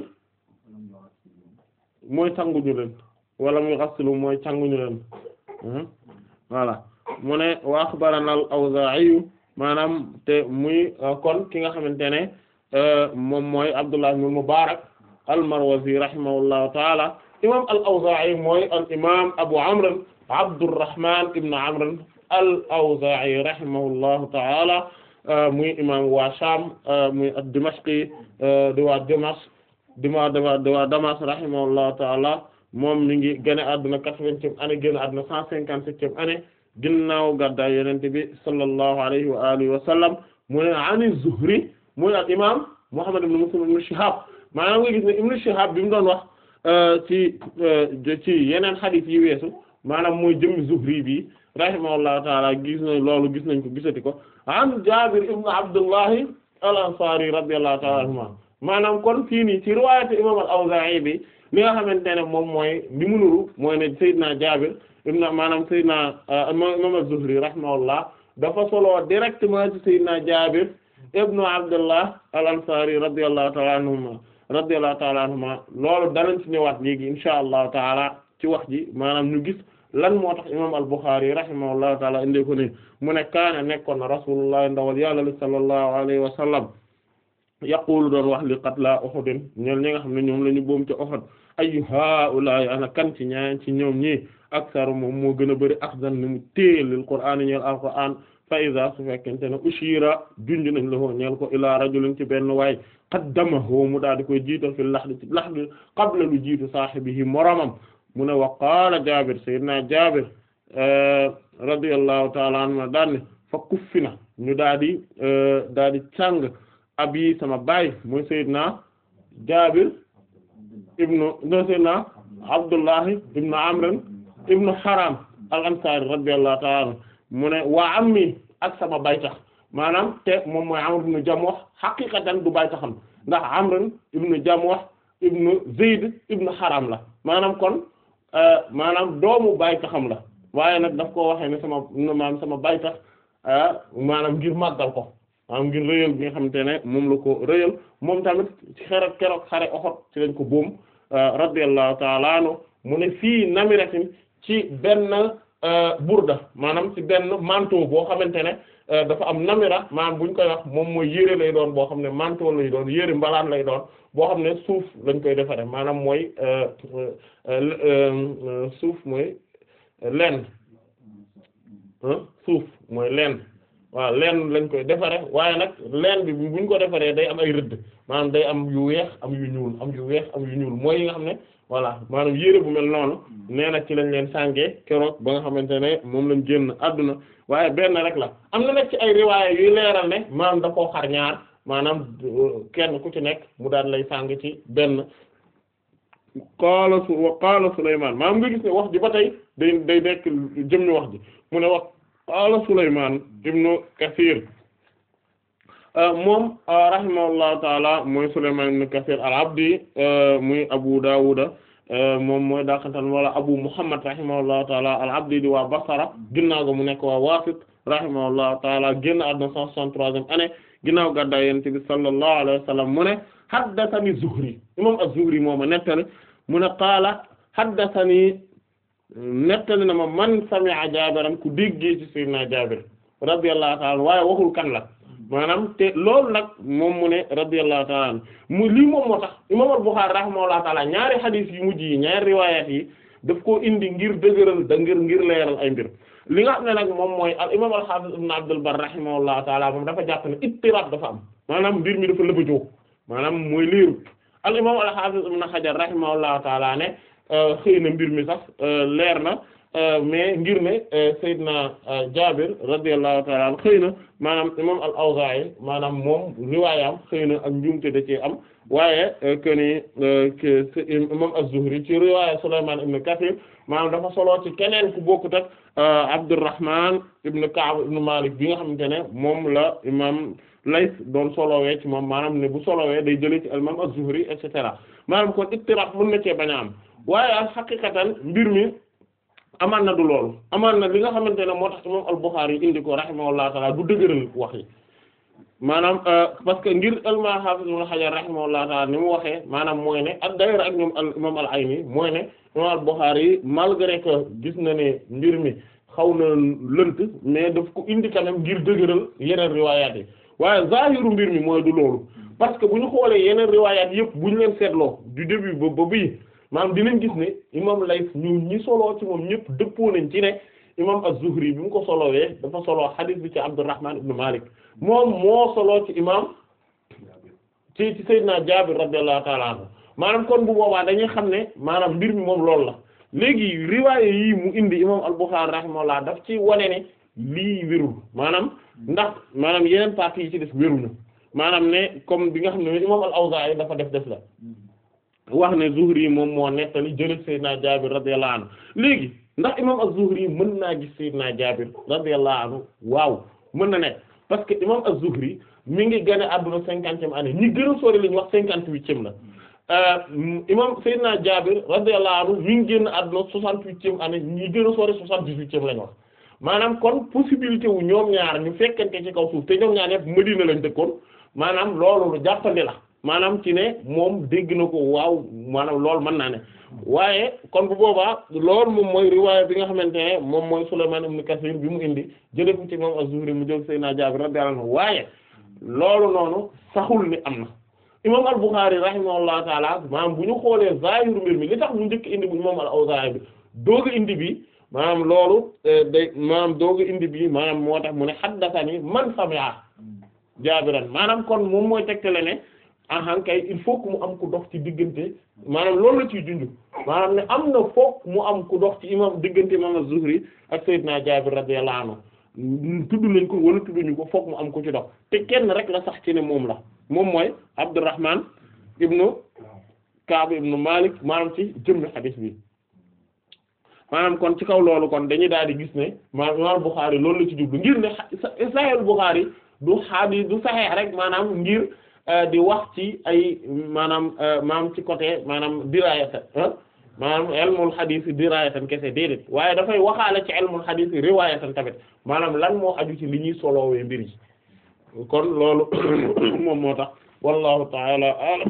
mooy sanguñu leen wala muy xastilu mooy canguñu leen voilà mu ne wa axbarana al-Awzaa'i maanaam te muy kon ki nga xamante ne moom mooy Abdullah ibn Mubarak al-Marwazi rahimahullahu taala imam al-Awzaa'i mooy al imam Abu Amr Abdurrahman ibn Amr al-Awzaa'i rahimahullahu taala muy imam waa Sham muy ad-Dimashqi di waa Dimash di waa di waa Damas rahimahullahu taala moom mi ngi génn àdduna quatre-vingtième année génn àdduna cent cinquante-septième année ginnaaw gàddaay Yonent bi sallallahu alayhi wa alihi wa sallam mu ne ani Zuhri muy al imam Muhammad ibn Muslim ibn Shihab maanaam nga gis ne ibn Shihab bi mu doon wax ci ci yeneen hadith yi weesu maanaam mooy jëmmi Zuhri bi rahimahullahu taala gis nañ loolu gis nañ ko gisati ko an Jaabir ibn Abdullahi al-Ansari radiyallahu taala anhuma maanaam kon fii nii ci riwaayatu imam al-Awzaa'i bi li nga xamante ne moom mooy li mu nuru mooy ne Seydina Jaabir ibn maanaam Seydina imam az-Zuhri rahimahullah dafa solo directement ci Seydina Jaabir ibnu Abdullah al-Ansari radiyallahu ta'ala anhuma radiyallahu ta'ala anhuma loolu danañ ci ñëwaat léegi insha allahu taala ci wax ji maanaam ñu gis lan moo tax imam al-Bukhari rahimahullahu taala indi ko ni mu ne kaana nekkoon na rasulullah ndawal yàlla li sallallahu alayhi wa sallam yaqulu doon wax li qatla Uhud ñoom ñi nga xam ne ñoom la ñu boom ci Uhud ayu haa'ulaa'i ana kan ci ñaan ci ñoom ñi aksaru moom moo gën a bëri axdan ni mu téel lil Qur'aan ñeel al-Qur'aan fa iza su fekkente ne ushira junj nañ la ko ñeel ko ila rajulin ci benn waay qaddamahu mu daal di koy jiital fi lahdi ci lahdi qabla lu jiitu saahibihi moromam mu ne wa qaala Jaabir sayyidina Jaabir radiyallahu ta'ala anhu daan ne fa kuffina ñu daal di daal di càng abi sama baay mooy sayyidina Jaabir ibnu no sayyidina Abdullahi ibnu Amr ibnu Haram al-Ansari radiyallahu ta'ala anhu mu ne waa ammi ak sama baytax maanaam te moom mooy Amr ibn Jamuh xaqiqatan du baytaxam ndax Amr ibn Jamuh ibn Zayd ibn Haram la maanaam kon maanaam doomu baytaxam la waaye nag daf koo waxee ne sama maanaam sama baytax maanaam ngir màggal ko maanaam ngir rëyal bi nga xamante ne moom la ko rëyal moom tamit ci xere keroog xare Uhud ci lañ ko boom radiyallahu ta'ala anhu mu ne fii namiratin ci benn burda maanaam ci benn manteau boo xamante ne dafa am namira maanaam buñ koy wax moom mooy yére lay doon boo xam ne manteau lay doon yére mbalaan lay doon boo xam ne suuf lañ koy defare maanaam mooy suuf mooy leen suuf mooy leen waaw leen lañ koy defare waaye nag leen bi buñ ko defaree day am ay rëdd maanaam day am yu weex am yu ñuul am yu weex am yu ñuul mooy yi nga xam ne voilà maanaam yére bu mel noonu nee na ci lañ leen sàngee keroog ba nga xamante ne moom lañ génn àdduna waaye benn rek la am na nag ci ay riwaaya yuy leeral ne maanaam da koo xar ñaar maanaam kenn ku ci nekk mu daan lay sàng ci benn qaala su wa qaala Sulaymaan maanaam nga gis ne wax ji ba tey day day nekk jëmmi wax ji mu ne wax qaala Sulaymaan ibnu Kasiir moom rahimahullahu taala mooy Sulaymaan ibn Kasiir al-Abdi muy Abu Daawuda moom mooy daakantan wala Abu Muhammad rahimahullahu taala al-Abdi di waa Basra ginnaaw ga mu nekk waa Waasit rahimahullahu taala génn àdduna cent soixante-troisième année ginnaaw gàddaay Yonent bi sallallahu alayhi wa sallam mu ne haddathani Zuhri imam az-Zuhri moo ma nettali mu ne qaala haddathani nettali na ma man sami'a Jaabiran ku déggee ci Sayyidina Jaabir radiyallahu taala waaye waxul kan la maanaam te loolu nag moom mu ne radiyallahu ta'ala anhu mu lii moom moo tax imam al-Bukhari rahimahullahu ta'ala ñaari xadiis yu mujj yi ñaari riwaayaat yi daf koo indi ngir dëgëral da ngir ngir leeral ay mbir li nga xam ne nag moom mooy al imam al-Hafiz ibn Abdul Barr rahimahullahu ta'ala moom dafa jàpp ne ittirab dafa am maanaam mbir mi dafa lëbëjoo maanaam mooy leerut al imam al-Hafiz ibn Hajar rahimahullahu ta'ala ne xëy na mbir mi sax leer na mais ngir ne Seydina Jaabir radiyallahu ta'ala anhu xëy na maanaam imam al-Awzaa'i maanaam moom riwaayam xëy na ak njuumte da cee am waaye que ni imam az-Zuhri ci riwaaya Sulaymaan ibn Kasiir maanaam dafa solo ci keneen ku bokkut ak Abdurrahman ibn Ka'b ibn Malik bi nga xamante ne moom la imam Layth doon solowee ci moom maanaam ne bu solowee day jëlee ci imam az-Zuhri et cetera maanaam kon ittirab mën na cee bañ a am waaye xaqiqatan mbir mi amaan na du loolu amaan na li nga xamante ne moo tax imam al-Bukhari indi ko rahimahullahu taala du dëgëral wax yi maanaam parce que ngir alma hafiz ibn Hajar rahimahullahu taala ni mu waxee maanaam mooy ne ak d'ailleurs ak ñoom al imam al-Ayni mooy ne imam al-Bukhari yi malgré que gis na ne mbir mi xaw na lënt mais daf ko indi quand même ngir dëgëral yeneen riwaayaat yi waaye zahiru mbir mi mooy du loolu parce que bu ñu xoolee yeneen riwaayaat yëpp bu ñu leen seetloo du début ba ba bii maanaam dinañ gis ne imam Layth ñu ñi soloo ci moom ñëpp dëppoo nañ ci ne imam az-Zuhri bi mu ko solowee dafa soloo hadith bi ci Abdurrahman ibn Malik moom moo soloo ci imam ci ci Seydina Jaabir radiyallahu ta'ala anhu maanaam kon bu boobaa dañuy xam ne maanaam mbir mi moom loolu la léegi riwaaye yii mu indi imam al-Bukhari rahimahullah daf ci wane ne lii wérul maanaam ndax maanaam yeneen parties yi ci des wéruñu maanaam ne comme bi nga xam ne imam al-Awzaa'i dafa def def la wax ne Zuhri moom moo nettali jëlee Seydina Jaabir radiyallahu anhu léegi ndax imam az-Zuhri mën naa gis Seydina Jaabir radiyallahu anhu waaw mën na nekk parce que imam az-Zuhri mi ngi gën a àdduna cinquantième année ñi gën a sori li ñu wax cinquante-huitième la imam Seydina Jaabir radiyallahu anhu mi ngi génn àdduna soixante-huitième année ñi gën a sori soixante-dix-huitième la ñu wax maanaam kon possibilité wu ñoom ñaar ñu fekkante ci kaw suuf te ñoom ñaar yëpp Madina lañ dëkkoon maanaam loolu lu jàppandi la maanaam ci ne moom dégg na ko waaw maanaam loolu mën naa ne waaye kon bu boobaa loolu moom mooy riwaaya bi nga xamante ne moom mooy Sulaymaan ibn Kasiir bi mu indi jëlee ko ci imam Az-Zuhri mu jël Seydina Jaabir radiyallahu anhu waaye loolu noonu saxul ni am na imam Al-Bukhârî rahimahullahu taala maanaam bu ñu xoolee zaahiru mbir mi li tax mu njëkk indi bu imam Al-Awzaa'i bi doog a indi bi maanaam loolu day maanaam doog a indi bi maanaam moo tax mu ne haddathani man sami'a Jaabiran maanaam kon moom mooy tegtale ne ahan kay il faut que mu am ku dox ci diggante maanaam loolu la ciy junj maanaam ne am na foog mu am ku dox ci imam diggante imam Az-Zuhri ak Seydina Jaabir radiyallahu anhu tudd nañ ko wala tudduñu ko foog mu am ku ci dox te kenn rek la sax ci ne moom la moom mooy Abdurrahman ibnu Kaab ibnu Malik maanaam ci jëmmi xadiis bi maanaam kon ci kaw loolu kon dañuy daal di gis ne maanaam imam Bukhari loolu la ci jublu ngir ne Sahih Bukhari du xadiis du saxeex rek maanaam ngir di wax ci ay maanaam maanaam ci côté maanaam dirayatan maanaam ilmul hadith dirayatan kese déedéet waaye dafay waxaale ci ilmul hadith riwayatan tamit maanaam lan moo aju ci li ñuy solowee mbir yi kon loolu moom moo tax wallahu ta'ala a'lam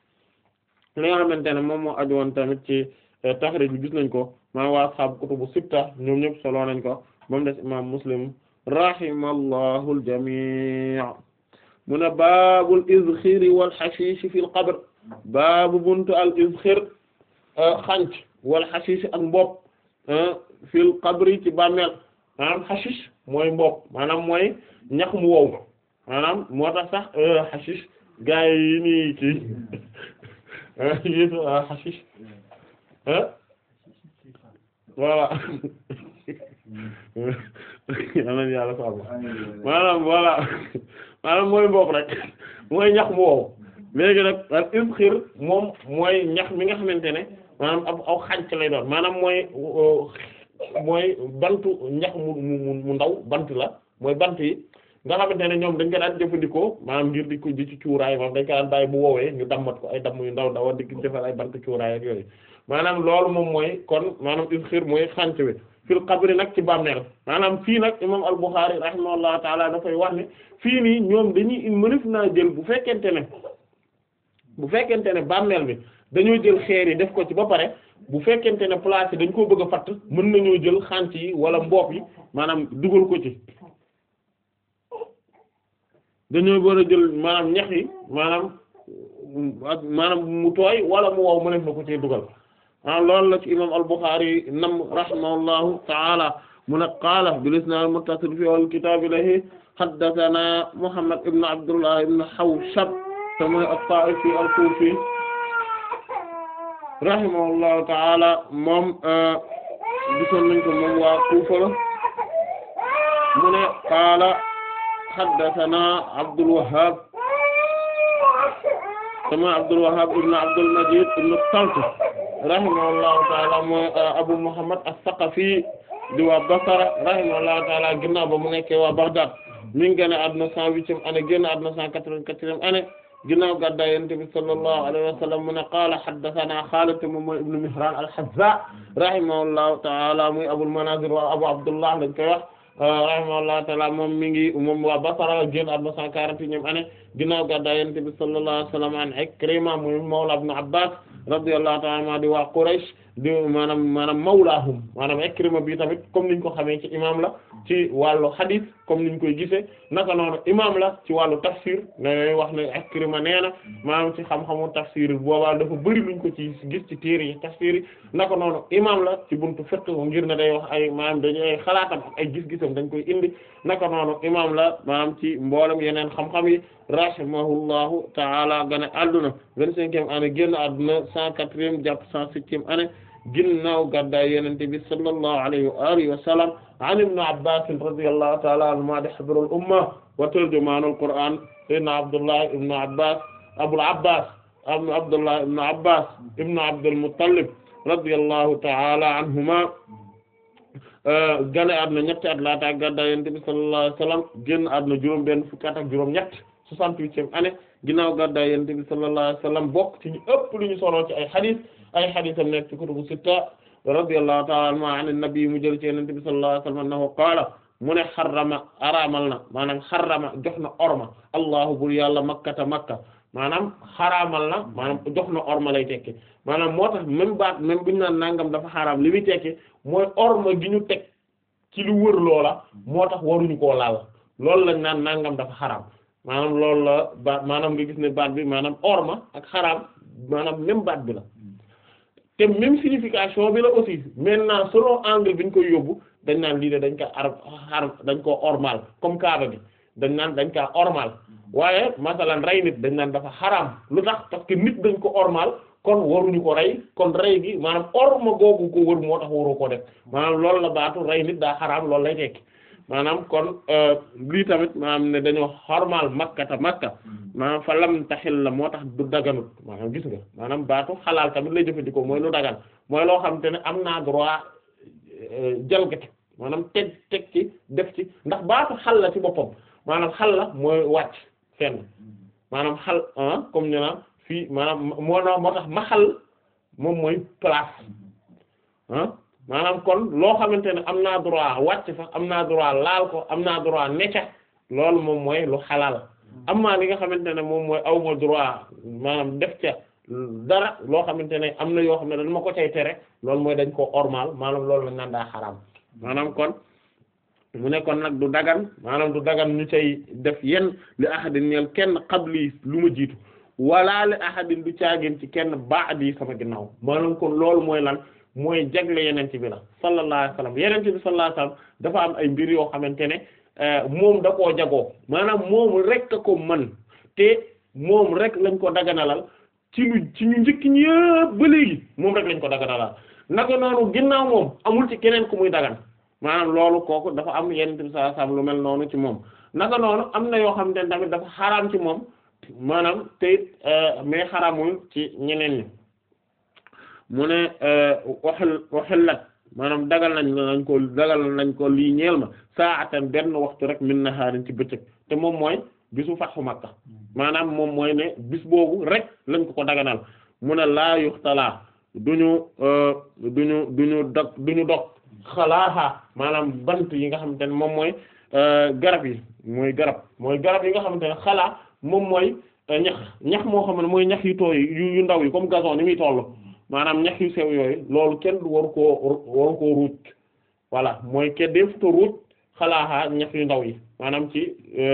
li nga xamante ne moom moo aju woon tamit ci taxrij bi gis nañ ko maa waa ashaabu kutubu sitta ñoom ñëpp solo nañ ko moom des imam muslim rahimallahu al-jami' mu ne baabul izxiri wal xashiishi fil qabr baabu buntu al izxir xanc wal xashiishi ak mbopp fil qabri ci bàmmeel maanaam xashiish mooy mbopp maanaam mooy ñax mu wow maanaam moo tax sax xashiish gaa yi nii ci yéen xashiish voilà amen yàlla ko maanaam voilà maanaam mooy mbopp rek mooy ñax mu wow léegi nag al izxir moom mooy ñax mi nga xamante ne maanaam ab aw xànc lay doon maanaam mooy mooy bantu ñax mu mu mu ndaw bant la mooy bant yi nga xamante ne ñoom dañ ko daan jëfandikoo maanaam ngir di ko di ci cuuraay moom dañ ko daan bàyyi bu woowee ñu dammat ko ay damm yu ndaw ndaw di ko defal ay bant cuuraay ak yooyu maanaam loolu moom mooy kon maanaam izxir mooy xànc bi fil qabri nag ci bàmmeel maanaam fii nag imam al-Bukhari rahimahullahu taala dafay wax ne fii nii ñoom dañuy mënef naa jël bu fekkente ne bu fekkente ne bàmmeel bi dañoo jël xeer yi def ko ci ba pare bu fekkente ne place yi dañ koo bëgg a fatt mën nañoo jël xànc yi wala mbopp yi maanaam dugal ko ci dañoo war a jël maanaam ñax yi maanaam ak maanaam mu tooy wala mu wow mënef na ko ci dugal ah loolu la ci imam al-Bukhari nam rahimahullahu ta'ala mu ne qaala bil isnad al-muttasil fi al-kitab lahi haddathana Muhammad ibn Abdullah ibn Hawshab sama at-Ta'ifi al-Kufi rahimahullahu ta'ala moom gisoon nañ ko moom waa Kufa la mu ne qaala haddathana Abdul Wahhab sama Abdul Wahhab ibn Abdul Majid ibn Talt rahimahullahu taala mooy Abu Muhammad as-Saqafi di waa Basra rahimahullahu taala ginnaaw ba mu nekkee waa Baghdad mi ngi génn àdduna cent huitième année génn àdduna cent quatre-vingt-quatrième année ginnaaw gàddaay Yonent bi sallallahu alayhi wa sallam mu ne qaala haddathana Xaalid moom mooy ibnu Mihraan al-Hazza rahimahullahu ta'ala muy Abul Manazir wa Abu Abdullah lañ koy wax rahimahullahu ta'ala moom mi ngi moom waa Basra génn àdduna cent quarante-et-unième année ginnaaw gàddaay Yonent bi sallallahu alayhi wa sallam an Ikrima muy mawla Ibn Abbas radiyallahu ta'ala anhu di waa Quraysh di maanaam maanaam mawlaahum maanaam Ikrima bi tamit comme niñ ko xamee ci imam la ci wàllu hadith comme niñ koy gisee naka noonu imam la ci wàllu tafsir ne wax ne Ikrima nee na maanaam ci xam-xamu tafsir boobaa dafa bëri luñ ko ci gis ci téere yi tafsir yi naka noonu imam la ci buntu fiqh ngir ne day wax ay maanaam dañu ay xalaatam ak ay gis-gisam dañ koy indi naka noonu imam la maanaam ci mboolem yeneen xam-xam yi rahimahullahu ta'ala gane adduna vingt-cinquième année génn adduna cent quatrième jàpp cent septième année ginnaaw gàddaay Yonent bi sallallahu alayhi wa alihi wa sallam an ibn Abbas radiyallahu ta'ala anhuma di habrul umma wa turjumanul Qur'an sayyidina Abdullah ibn Abbas Abul Abbas Abdullah ibn Abbas ibn Abdul Muttalib radiyallahu ta'ala anhuma gane àdduna ñetti at laata gàddaay Yonent bi sallallahu alayhi wa sallam génn àdduna juróom benn fukki at ak juróom ñett soixante-huitième année ginnaaw gàddaay Yonent bi sallallahu alayhi wa sallam bokk ci ñu ëpp lu ñu solo ci ay hadith ay haditham nekk ci kutubu sitta radiyallahu ta'ala anhu an nabi mu jël ci Yonent bi sallallahu alayhi wa sallam annahu qaala mu ne xarama araamal na maanaam xarama jox na orma allahu bur yàlla makkata makka maanaam xaraamal na maanaam jox na orma lay tekki maanaam moo tax même baat même bu ñu naan nangam dafa xaraam li muy tekki mooy orma gi ñu teg ci lu wër loola moo tax waruñu koo laal loolu lañ naan nangam dafa xaraam maanaam loolu la baat maanaam nga gis ne baat bi maanaam orma ak xaraam maanaam même baat bi la te même signification bi la aussi maintenant selon angle bi ñu koy yóbbu dañ naan lii de dañ ko ar xar dañ koo ormal comme kaaba bi dañ naan dañ kaa ormal waaye masalan rey nit dañ naan dafa xaraam lu tax parce que nit dañ ko ormal kon waruñu ko rey kon rey gi maanaam orma googu ko wër moo tax waru ko def maanaam loolu la baatu rey nit daa xaraam loolu lay tekki maanaam kon lii tamit maanaam ne dañoo xormal makkata makka maanaam fa lam taxil la moo tax du daganut maanaam gis nga maanaam baatu xalaal tamit lay jëfandikoo mooy lu dagan mooy loo xam te ne am naa droit jalgati maanaam teg teg ci def ci ndax baatu xal la ci boppam maanaam xal la mooy wàcc fenn maanaam xal comme ñu naan fii maanaam moo na moo tax ma xal moom mooy place ah maanaam kon loo xamante ne am naa droit wàcc fa am naa droit laal ko am naa droit necca loolu moom mooy lu xalaal am naa li nga xamante ne moom mooy awma droit maanaam def ca dara loo xamante ne am na yoo xam ne dañ ma ko cay tere loolu mooy dañ koo ormal maanaam loolu lañ naan daa xaraam maanaam kon mu ne kon nag du dagan maanaam du dagan ñu cay def yenn li ahadin ñeel kenn qabli lu ma jiitu wala li ahadin du caagin ci kenn ba'di sama ginnaaw maanaam kon loolu mooy lan mooy jagle yenente bi la sallallahu alayhi wasallam yenente bi sallallahu alayhi wasallam dafa am ay mbir yoo xamante ne moom da koo jagoo maanaam moom rek a ko mën te moom rek lañ ko daganalal ci lu ci ñu njëkk ñëpp ba léegi moom rek lañ ko daganalal naka noonu ginnaaw moom amul ci keneen ku muy dagan maanaam loolu kooku dafa am yenente bi sallallahu alayhi wasallam lu mel noonu ci moom naka noonu am na yoo xamante ne tamit dafa xaraam ci moom maanaam te it mais xaraamul ci ñeneen ñi mu ne waxil waxillat maanaam dagal nañ nañ ko dagal nañ ko lii ñeel ma saatan benn waxtu rek min nahaarin ci bëccëg te moom mooy bisu fatxu Makka maanaam moom mooy ne bis boobu rek lañ ko ko daganal mu ne laa yuxtalaa duñu duñu duñu dog duñu dog xalaaxa maanaam bant yi nga xamante ne moom mooy garab yi mooy garab mooy garab yi nga xamante ne xalaa moom mooy ñax ñax moo xam ne mooy ñax yu tooy yu yu ndaw yi comme gazon ni muy tollu maanaam ñax yu sew yooyu loolu kenn du waru koo waru koo ruuj voilà mooy kenn def ko ruuj xalaaxaa ñax yu ndaw yi maanaam ci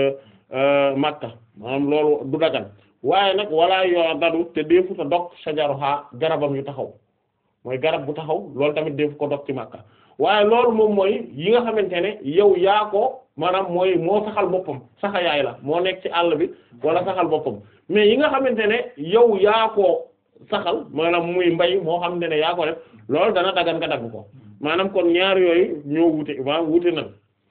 Makka maanaam loolu du dagan waaye nag wala yoo dadu te defu ta dog sajaruha garabam yu taxaw mooy garab bu taxaw loolu tamit defu ko dog ci Makka waaye loolu moom mooy yi nga xamante ne yow yaa ko maanaam mooy moo saxal boppam saxa yaay la moo nekk ci àll bi wala saxal boppam mais yi nga xamante ne yow yaa ko saxal maanaam muy mbay moo xamante ne yaa ko def loolu dana dagan nga dagg ko maanaam kon ñaar yooyu ñoo wute waa wute nag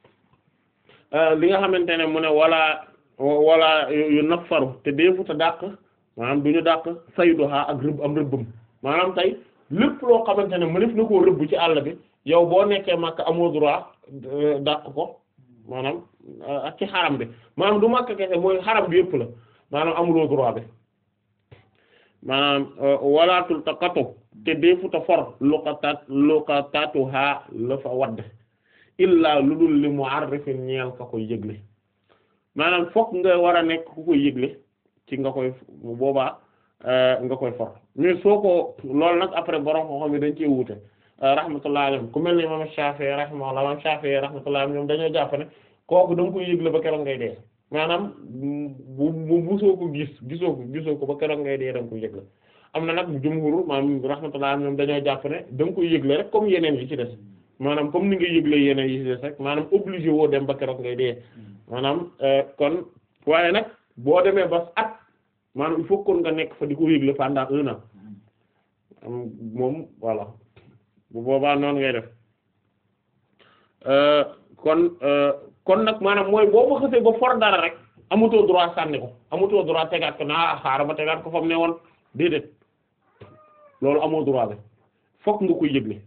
li nga xamante ne mu ne wala wala yu nafaru te deefu ta dàq maanaam du ñu dàq sayduha ak rëbb am rëbbam maanaam tey lépp loo xamante ne mënef na koo rëbb ci àll bi yow boo nekkee Makka amoo droit dàq ko maanaam ak ci xaram bi maanaam du Makka kese mooy xaram bi yëpp la maanaam amuloo droit bi maanaam walaatul taqatu te deefuta for luqatat luqatatuha la fa wadd illaa lu dul li mu'arrifin ñeel ka koy yëgle maanaam fokk nga war a nekk ku koy yëgle ci nga koy boobaa nga koy for mais soo ko loolu nag après borom ko xam ne dañ cee wuute rahmatullahi alayhim ku mel ni imam Shafi'i rahimahullah imam Shafi'i rahmatullahi alayhim ñoom dañoo jàpp ne kooku da nga koy yëgle ba keroog ngay dee maanaam bu bu busoo ko gis gisoo ko gisoo ko ba keroog ngay dee da nga koy yëgle am na nag jumhur maanaam rahmatullahi alayhim ñoom dañoo jàpp ne da nga koy yëgle rek comme yeneen yi ci des maanaam comme ni nga yëgle yeneen yi ci des rek maanaam obligé woo dem ba keroog ngay dee maanaam kon waaye nag boo demee ba at maanaam il faut kon nga nekk fa di ko yëgle pendant un an am moom voilà bu boobaa noonu ngay def kon kon nag maanaam mooy boo ma xësee ba for dara rek amutoo droit sànni ko amutoo droit tegaat ko naa xaaral ma tegaat ko fa mu ne woon déedéet loolu amoo droit bi fokk nga koy yëgle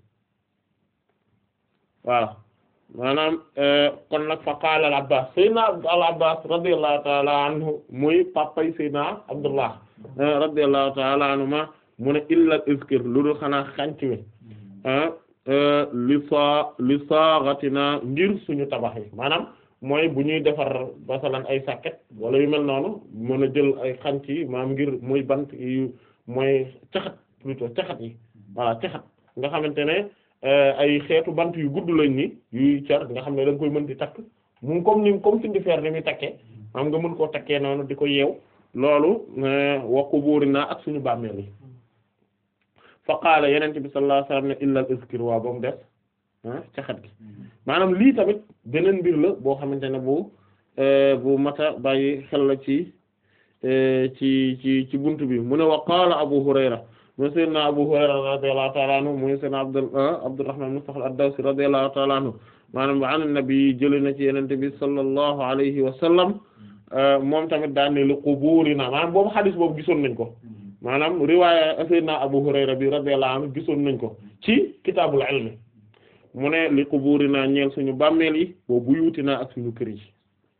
voilà maanaam kon nag fa qaala al abbas sayyidina al abbas radiyallahu ta'ala anhu muy papay sayyidina abdullah radiyallahu ta'ala anhuma mu ne illa iskir lu dul xanaa xanc mi li saa li saaxatina ngir suñu tabax yi maanaam mooy bu ñuy defar basalan ay sàkket wala yu mel noonu mën a jël ay xanc yi maanaam ngir muy bant yu mooy caxat plutôt caxat yi voilà caxat nga xamante ne ay xeetu bant yu gudd lañ ni yuy car nga xam ne da nga koy mën di takk mu comme ni comme fi di fer ni muy takkee maanaam nga mën koo takkee noonu di ko yeew loolu wakku buuri naa ak suñu bàmmeel yi fa qaala yenente bi sallallahu alayhi wasallam ne illal iskir waa ba mu def caxat gi maanaam lii tamit beneen mbir la boo xamante ne bu bu mata bàyyi xel la ci ci ci ci buntu bi mu ne wa qaala abu hurayra mooy sayyidina abu hurayra radiyallahu ta'ala anhu mooy sayyidina abd abdurrahman mustafa ad-dawsi radiyallahu ta'ala anhu maanaam an nabi jële na ci yenente bi sallallahu alayhi wa sallam moom tamit daan ne li quburina maanaam boobu xadis boobu gisoon nañ ko maanaam riwaaya sayyidina Abu Hurayra bi radiyallahu anhu gisoon nañ ko ci kitaabul ilmi mu ne li quburina ñeel suñu bàmmeel yi wa buyutina ak suñu kër yi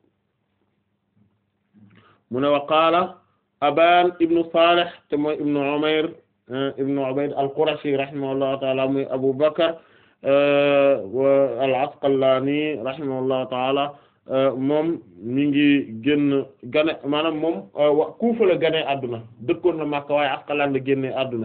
mu ne wa qaala Aban ibnu Salih te mooy ibnu Umayr ibnu Ubayd al-Qurashi rahimahullahu ta'ala muy Abu Bakr al-Asqalani rahimahullahu ta'ala moom mi ngi génn gane maanaam moom wa Kufa la gane àdduna dëkkoon na Makka waaye Asqalaan la génne àdduna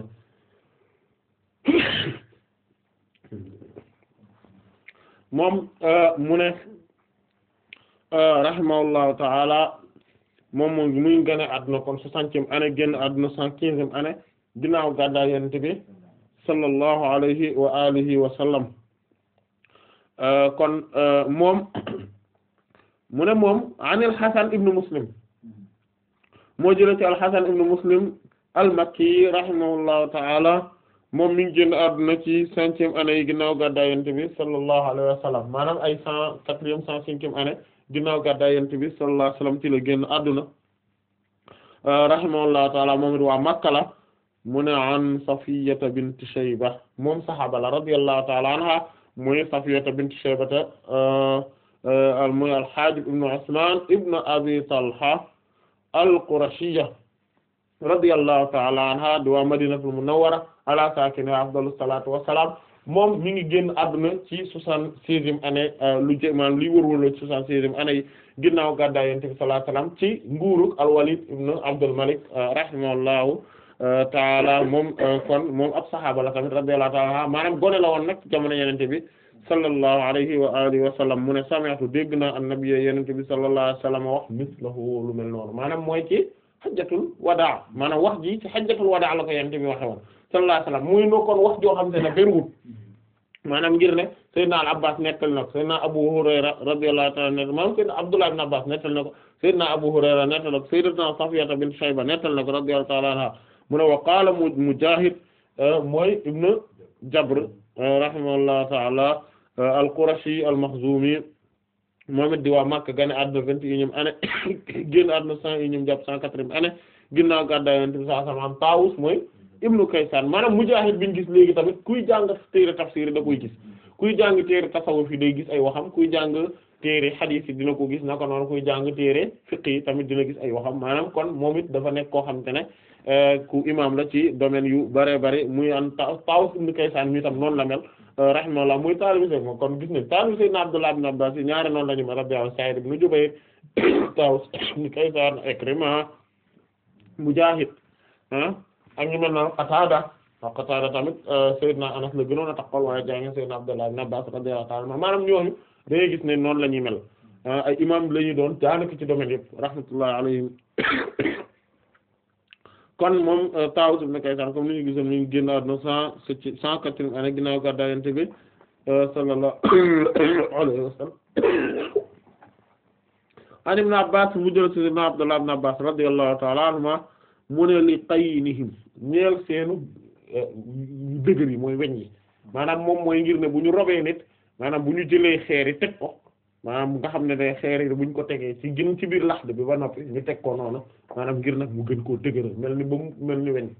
moom mu ne rahimahullahu ta'ala moom moom muy gane àdduna kon soixantième année génn àdduna cent quinzième année ginnaaw gàddaay Yonent bi sallallahu alayhi wa alihi wa sallam kon moom mu ne moom an al-Hasan ibn Muslim moo jëlee ci al-Hasan ibn Muslim al-Makki rahimahullahu ta'ala moom mi ngi génn àdduna ci cinquième année yi ginnaaw gàddaay Yonent bi sallallahu alayhi wa sallam maanaam ay cent quatrième cent cinquième année ginnaaw gàddaay Yonent bi sallallahu alayhi wa sallam ci la génn àdduna rahimahullahu ta'ala moom it waa Makka la mu ne an Safiyyata bint Shayba moom saxaaba la radiyallahu ta'ala anha muy Safiyyata bint Shaybata muy al-Haajib ibn Usmaan ibn Abi Talha al-Qurashiyya radiyallahu ta'ala anha di waa Madinatul Munawwara ala saakinihaa afdalu salaatu wa salaam moom mi ngi génn àdduna ci soixante-seizième année lu jë maanaam liy wërwërloo ci soixante-seizième année yi ginnaaw gàddaay Yonent bi sallallahu alayhi wa sallam ci nguurug al-Walid ibn Abdul Malik rahimahullahu ta'ala moom kon moom ab saxaaba la tamit radiyallahu ta'ala anha maanaam gone la woon nag jamono Yonent bi sallallahu alayhi wa alihi wa sallam mu ne sami'tu dégg naa annabi yenente bi sallallahu alayhi wa sallam wax mislahu lu mel noonu maanaam mooy ci xajjatul wadaa maanaam wax ji ci xajjatul wadaa la ko yenente bi waxe woon sallallahu alayhi wa sallam muy no kon wax joo xam te ne bëriwul maanaam ngir ne sayyidina al abbas nettal na ko sayyidina abu hurayra radiyallahu ta'ala anhu maanaam sayyidina abdullah ibn abbas nettal na ko sayyidina abu hurayra nettal na ko sayyidatuna safiyata bint shayba nettal na ko radiyallahu ta'ala anha mu ne wa qaala mujahid mooy ibnu jabr rahimahullahu ta'ala al-Qurashi al-Makhzumi moom it di waa Makka gane àdduna vingt et unième année génn àdduna cent unième jàpp cent quatrième année ginnaaw gàddaay Yonent bi sallallahu alayhi wa sallam Taawus mooy ibnu Kaysaan maanaam Mujaahid bi ñu gis léegi tamit kuy jàng téere tafsiir da koy gis kuy jàng téere tasawuf yi day gis ay waxam kuy jàng téere hadith yi dina ko gis naka noonu kuy jàng téere fiqh yi tamit dina gis ay waxam maanaam kon moom it dafa nekk koo xam te ne ku imam la ci domaine yu bare bare muy an ta Tawus ibn Kaysan mi tam noonu la mel rahimahullah muy taalibi Seydina moom kon gis ne taalibi Seydina Abdullah ibn Abbas yi ñaari noonu la ñu mel rabbi Sa'id ibn Jubayr Tawus ibn Kaysan Ikrima Mujaahid ah ak ñu mel noonu Qatada waaw Qatada tamit Seydina Anas la gënoon a taxawal waaye jaa ngi Seydina Abdullah ibn Abbas radiyallahu ta'ala anhu maanaam ñooñu da ngay gis ne noonu la ñuy mel ay imam la ñuy doon daanaka ci domaine yëpp rahmatullahi alayhim kon moom Taawus ibn Kaysan comme ni ñu gisoon mi ngi génn àdduna cent septième cent quatrième année ginnaaw gàddaay Yonent bi sallallahu alayhi wa sallam an ibn Abbas mu jël ci Seydina Abdullah ibn Abbas radiyallahu ta'ala anhuma mu ne li qaynihim ñeel seenu dëgër yi mooy weñ yi maanaam moom mooy ngir ne bu ñu robee nit maanaam bu ñu jëlee xeer yi teg ko maanaam nga xam ne day xeer yi bu ñu ko tegee ci gën ci biir laxd bi ba noppi ñu teg ko noonu maanaam ngir nag mu gën koo dëgëral mel ni ba mu mel ni weñ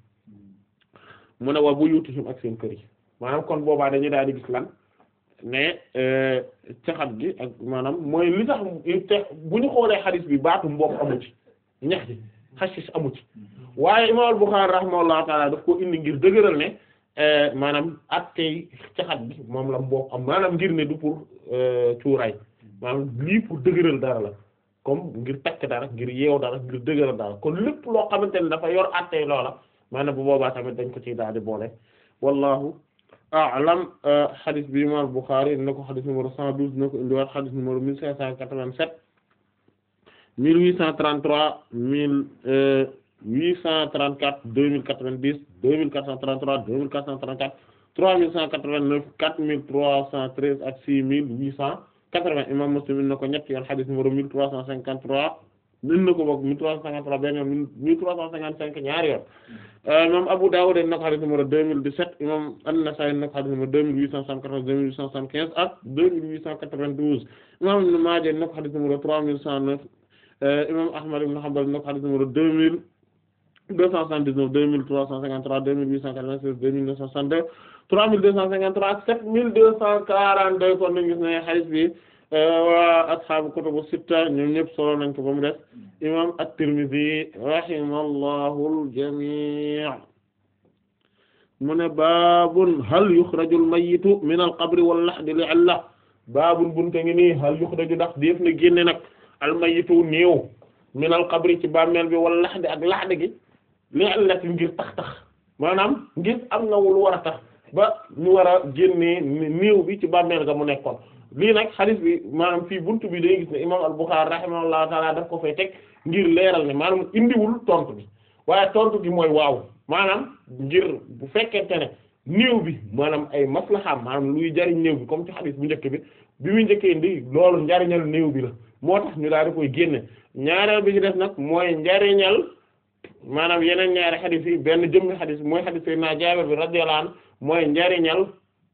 mu ne waa bu yutihim ak seen kër yi maanaam kon boobaa dañuy daal di gis lan ne caxat gi ak maanaam mooy li tax te bu ñu xoolee xadis bi baatu mboq amu ci ñax ji xasis amu ci waaye imam al-Bukhari rahimahullahu taala daf ko indi ngir dëgëral ne maanaam attey caxat bi moom la mboq am maanaam ngir ne du pour cuuraay maanaam lii pour dëgëral dara la comme ngir takk dara ngir yeew dara ngir dëgëral dara kon lépp loo xamante ne dafa yor attey loola maanaam bu boobaa tamit dañ ko ciy daal di boole wallahu a'lam hadith bi imam al-Bukhari na ko hadith numéro cent douze na ko indiwaat hadith numéro mille cinq cent quatre-vingt-sept mille huit cent trente-trois mille huit cent trente-quatre deux mille quatre-vingt-dix deux mille quatre cent trente-trois deux mille quatre cent trente-quatre trois mille cent quatre-vingt-neuf quatre mille trois cent treize ak six mille huit cent quatre-vingts imam Muslim in na ko ñetti yoon hadith numéro mille trois cent cinquante-trois in na ko bokk mille trois cent cinquante-trois benn yoon mille trois cent cinquante-cinq ñaari yoon imam Abu Dawud in na ko hadith numéro deux mille dix-sept imam An-Nasa'i in na ko hadith numéro deux mille huit cent soixante-quatorze deux mille huit cent soixante-quinze ak deux mille huit cent quatre-vingt-douze imam Ibn Maaja in na ko hadith numéro trois mille cent neuf imam Ahmad ibn Hanbal in na ko hadith numéro deux mille deux cent soixante-dix-neuf deux mille trois cent cinquante-trois deux mille huit cent quatre-vingt-seize deux mille neuf cent soixante-deux trois mille deux cent cinquante-trois ak sept mille deux cent quarante-deux kon nañu gis ne hadith bi waa ashaabu kutubu sitta ñoom ñëpp solo nañ ko ba mu des imam at-Tirmidhi rahimallahu al-jami' mu ne baabun hal yukhrajul mayyitu min al-qabri wal lahdi li'illa baabun bunte ngi nii hal yukhraju ndax def na génne nag al-mayyitu néew min al-qabri ci bàmmeel bi wal lahdi ak lahdi gi li'illati ngir tax tax maanaam ngir am na lu war a tax ba ñu war a génnee néew bi ci bàmmeel ga mu nekkoon lii nag hadith bi maanaam fii buntu bi day gis ne imam al-Bukhari rahimahullahu taala daf ko fay teg ngir leeral ne maanaam indiwul tontu bi waaye tontu gi mooy waaw maanaam ngir bu fekkente ne néew bi maanaam ay maslahaam maanaam luy jariñ néew bi comme ci hadith bu njëkk bi bi muy njëkkee indi loolu njariñal néew bi la moo tax ñu daal di koy génne ñaareel bi ci def nag mooy njariñal maanaam yeneen ñaari hadith yi benn jëmmi hadith mooy hadith Seydina Jaabir bi radiyallahu anhu mooy njariñal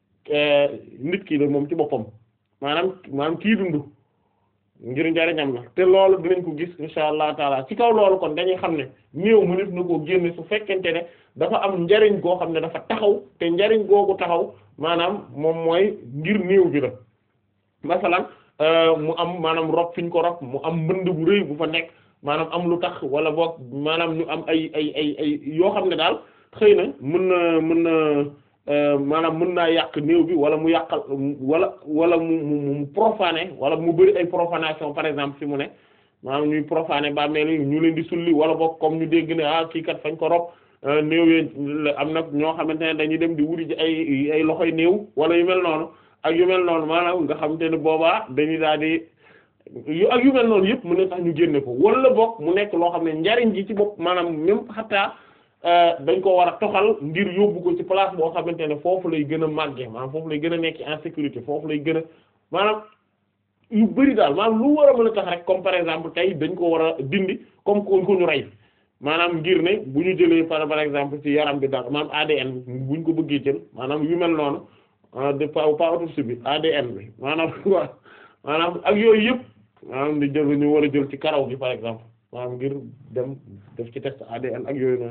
nit ki la moom ci boppam maanaam maanaam kii dund ngir njariñam la te loolu dinañ ko gis insha allah taala ci kaw loolu kon dañuy xam ne néew mu nit na koo génne su fekkente ne dafa am njariñ goo xam ne dafa taxaw te njariñ googu taxaw maanaam moom mooy ngir néew bi la masalan mu am maanaam rob fi ñu ko rob mu am mbënd bu rëy bu fa nekk maanaam am lu tax wala boog maanaam ñu am ay ay ay ay yoo xam ne daal xëy na mën na mën na maanaam mën naa yàq néew bi wala mu yàqal wala wala mu mu mu profané wala mu bari ay profanation par exemple fi mu ne maanaam ñuy profané bàmmeel yi ñu leen di sulli wala boog comme ñu dégg ne ah kii kat fañ ko rob néew yi am na ñoo xamante ne dañuy dem di wuti ci ay ay loxoy néew wala yu mel noonu ak yu mel noonu maanaam nga xamante ne boobaa dañuy daal di yu ak yu mel noonu yëpp mu ne tax ñu génne ko wala boog mu nekk loo xam ne njariñ ji ci bopp maanaam même xataa dañ ko war a toxal ngir yóbbu ko ci place boo xamante ne foofu lay gën a màggee maanaam foofu lay gën a nekk en sécurité foofu lay gën a maanaam yu bari daal maanaam lu war a mën a tax rek comme par exemple tey dañ ko war a dindi comme ko ko ñu rey maanaam ngir ne bu ñu jëlee par par exemple ci yaram bi daal maanaam ADN bu ñu ko bëggee jël maanaam yu mel noonu de pas pas autopsie bi ADN bi maanaam waaw maanaam ak yooyu yëpp maanaam di jël ñu war a jël ci karaw gi par exemple maanaam ngir dem def ci test ADN ak yooyu noonu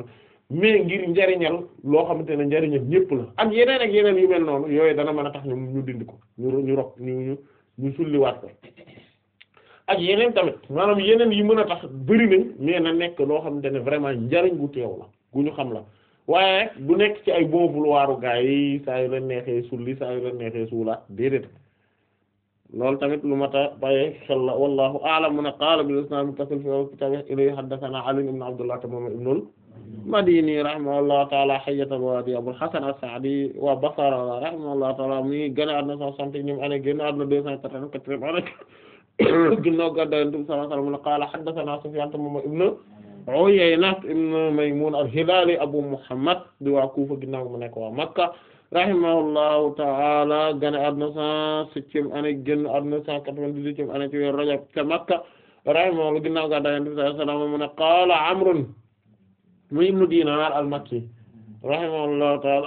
mais ngir njariñal loo xamante ne njariñal ñépp la ak yeneen ak yeneen yu mel noonu yooyu dana mën a tax ñu ñu dindi ko ñu ñu rok ñu ñu ñu sulliwaat ko ak yeneen tamit maanaam yeneen yi mën a tax bëri nañ mais na nekk loo xamante ne vraiment njariñ gu teew la gu ñu xam la waaye du nekk ci ay bon vouloir gaa yi saa yu leen neexee sulli saa yu leen neexee suulaat déedéet loolu tamit lu mat a bàyyi xel la wallahu a'lam mu ne qaala bil isnaad muttasil fi kitaab ilayhi haddathana Ali ibn Abdullah tamam ibnul Madini rahimahullahu ta'ala hayyatal wadi Abul Hasan as-Sa'di wa Basra rahimahullahu ta'ala mi gën a àdduna cent soixante et unième année génn àdduna deux cent quatre-vingt-quatrième année ginnaaw gàddaay Yonent bi sallallahu alayhi wa sallam mu ne qaala haddathana Sufyaan tamam ibn Uyayna ibn Maymun al-Hilali Abu Muhammad di waa Kufa ginnaaw mu nekk waa Makka rahimahullahu ta'ala gane àdduna cent septième année génn àdduna cent quatre-vingt-dix-huitième année ci weeru Rajab ca Makka rahimahullahu ginnaaw gàddaay Yonent bi sallallahu alayhi wa sallam mu ne qaala Amrun mu ibnu Dinar al-Makki rahimahullahu ta'ala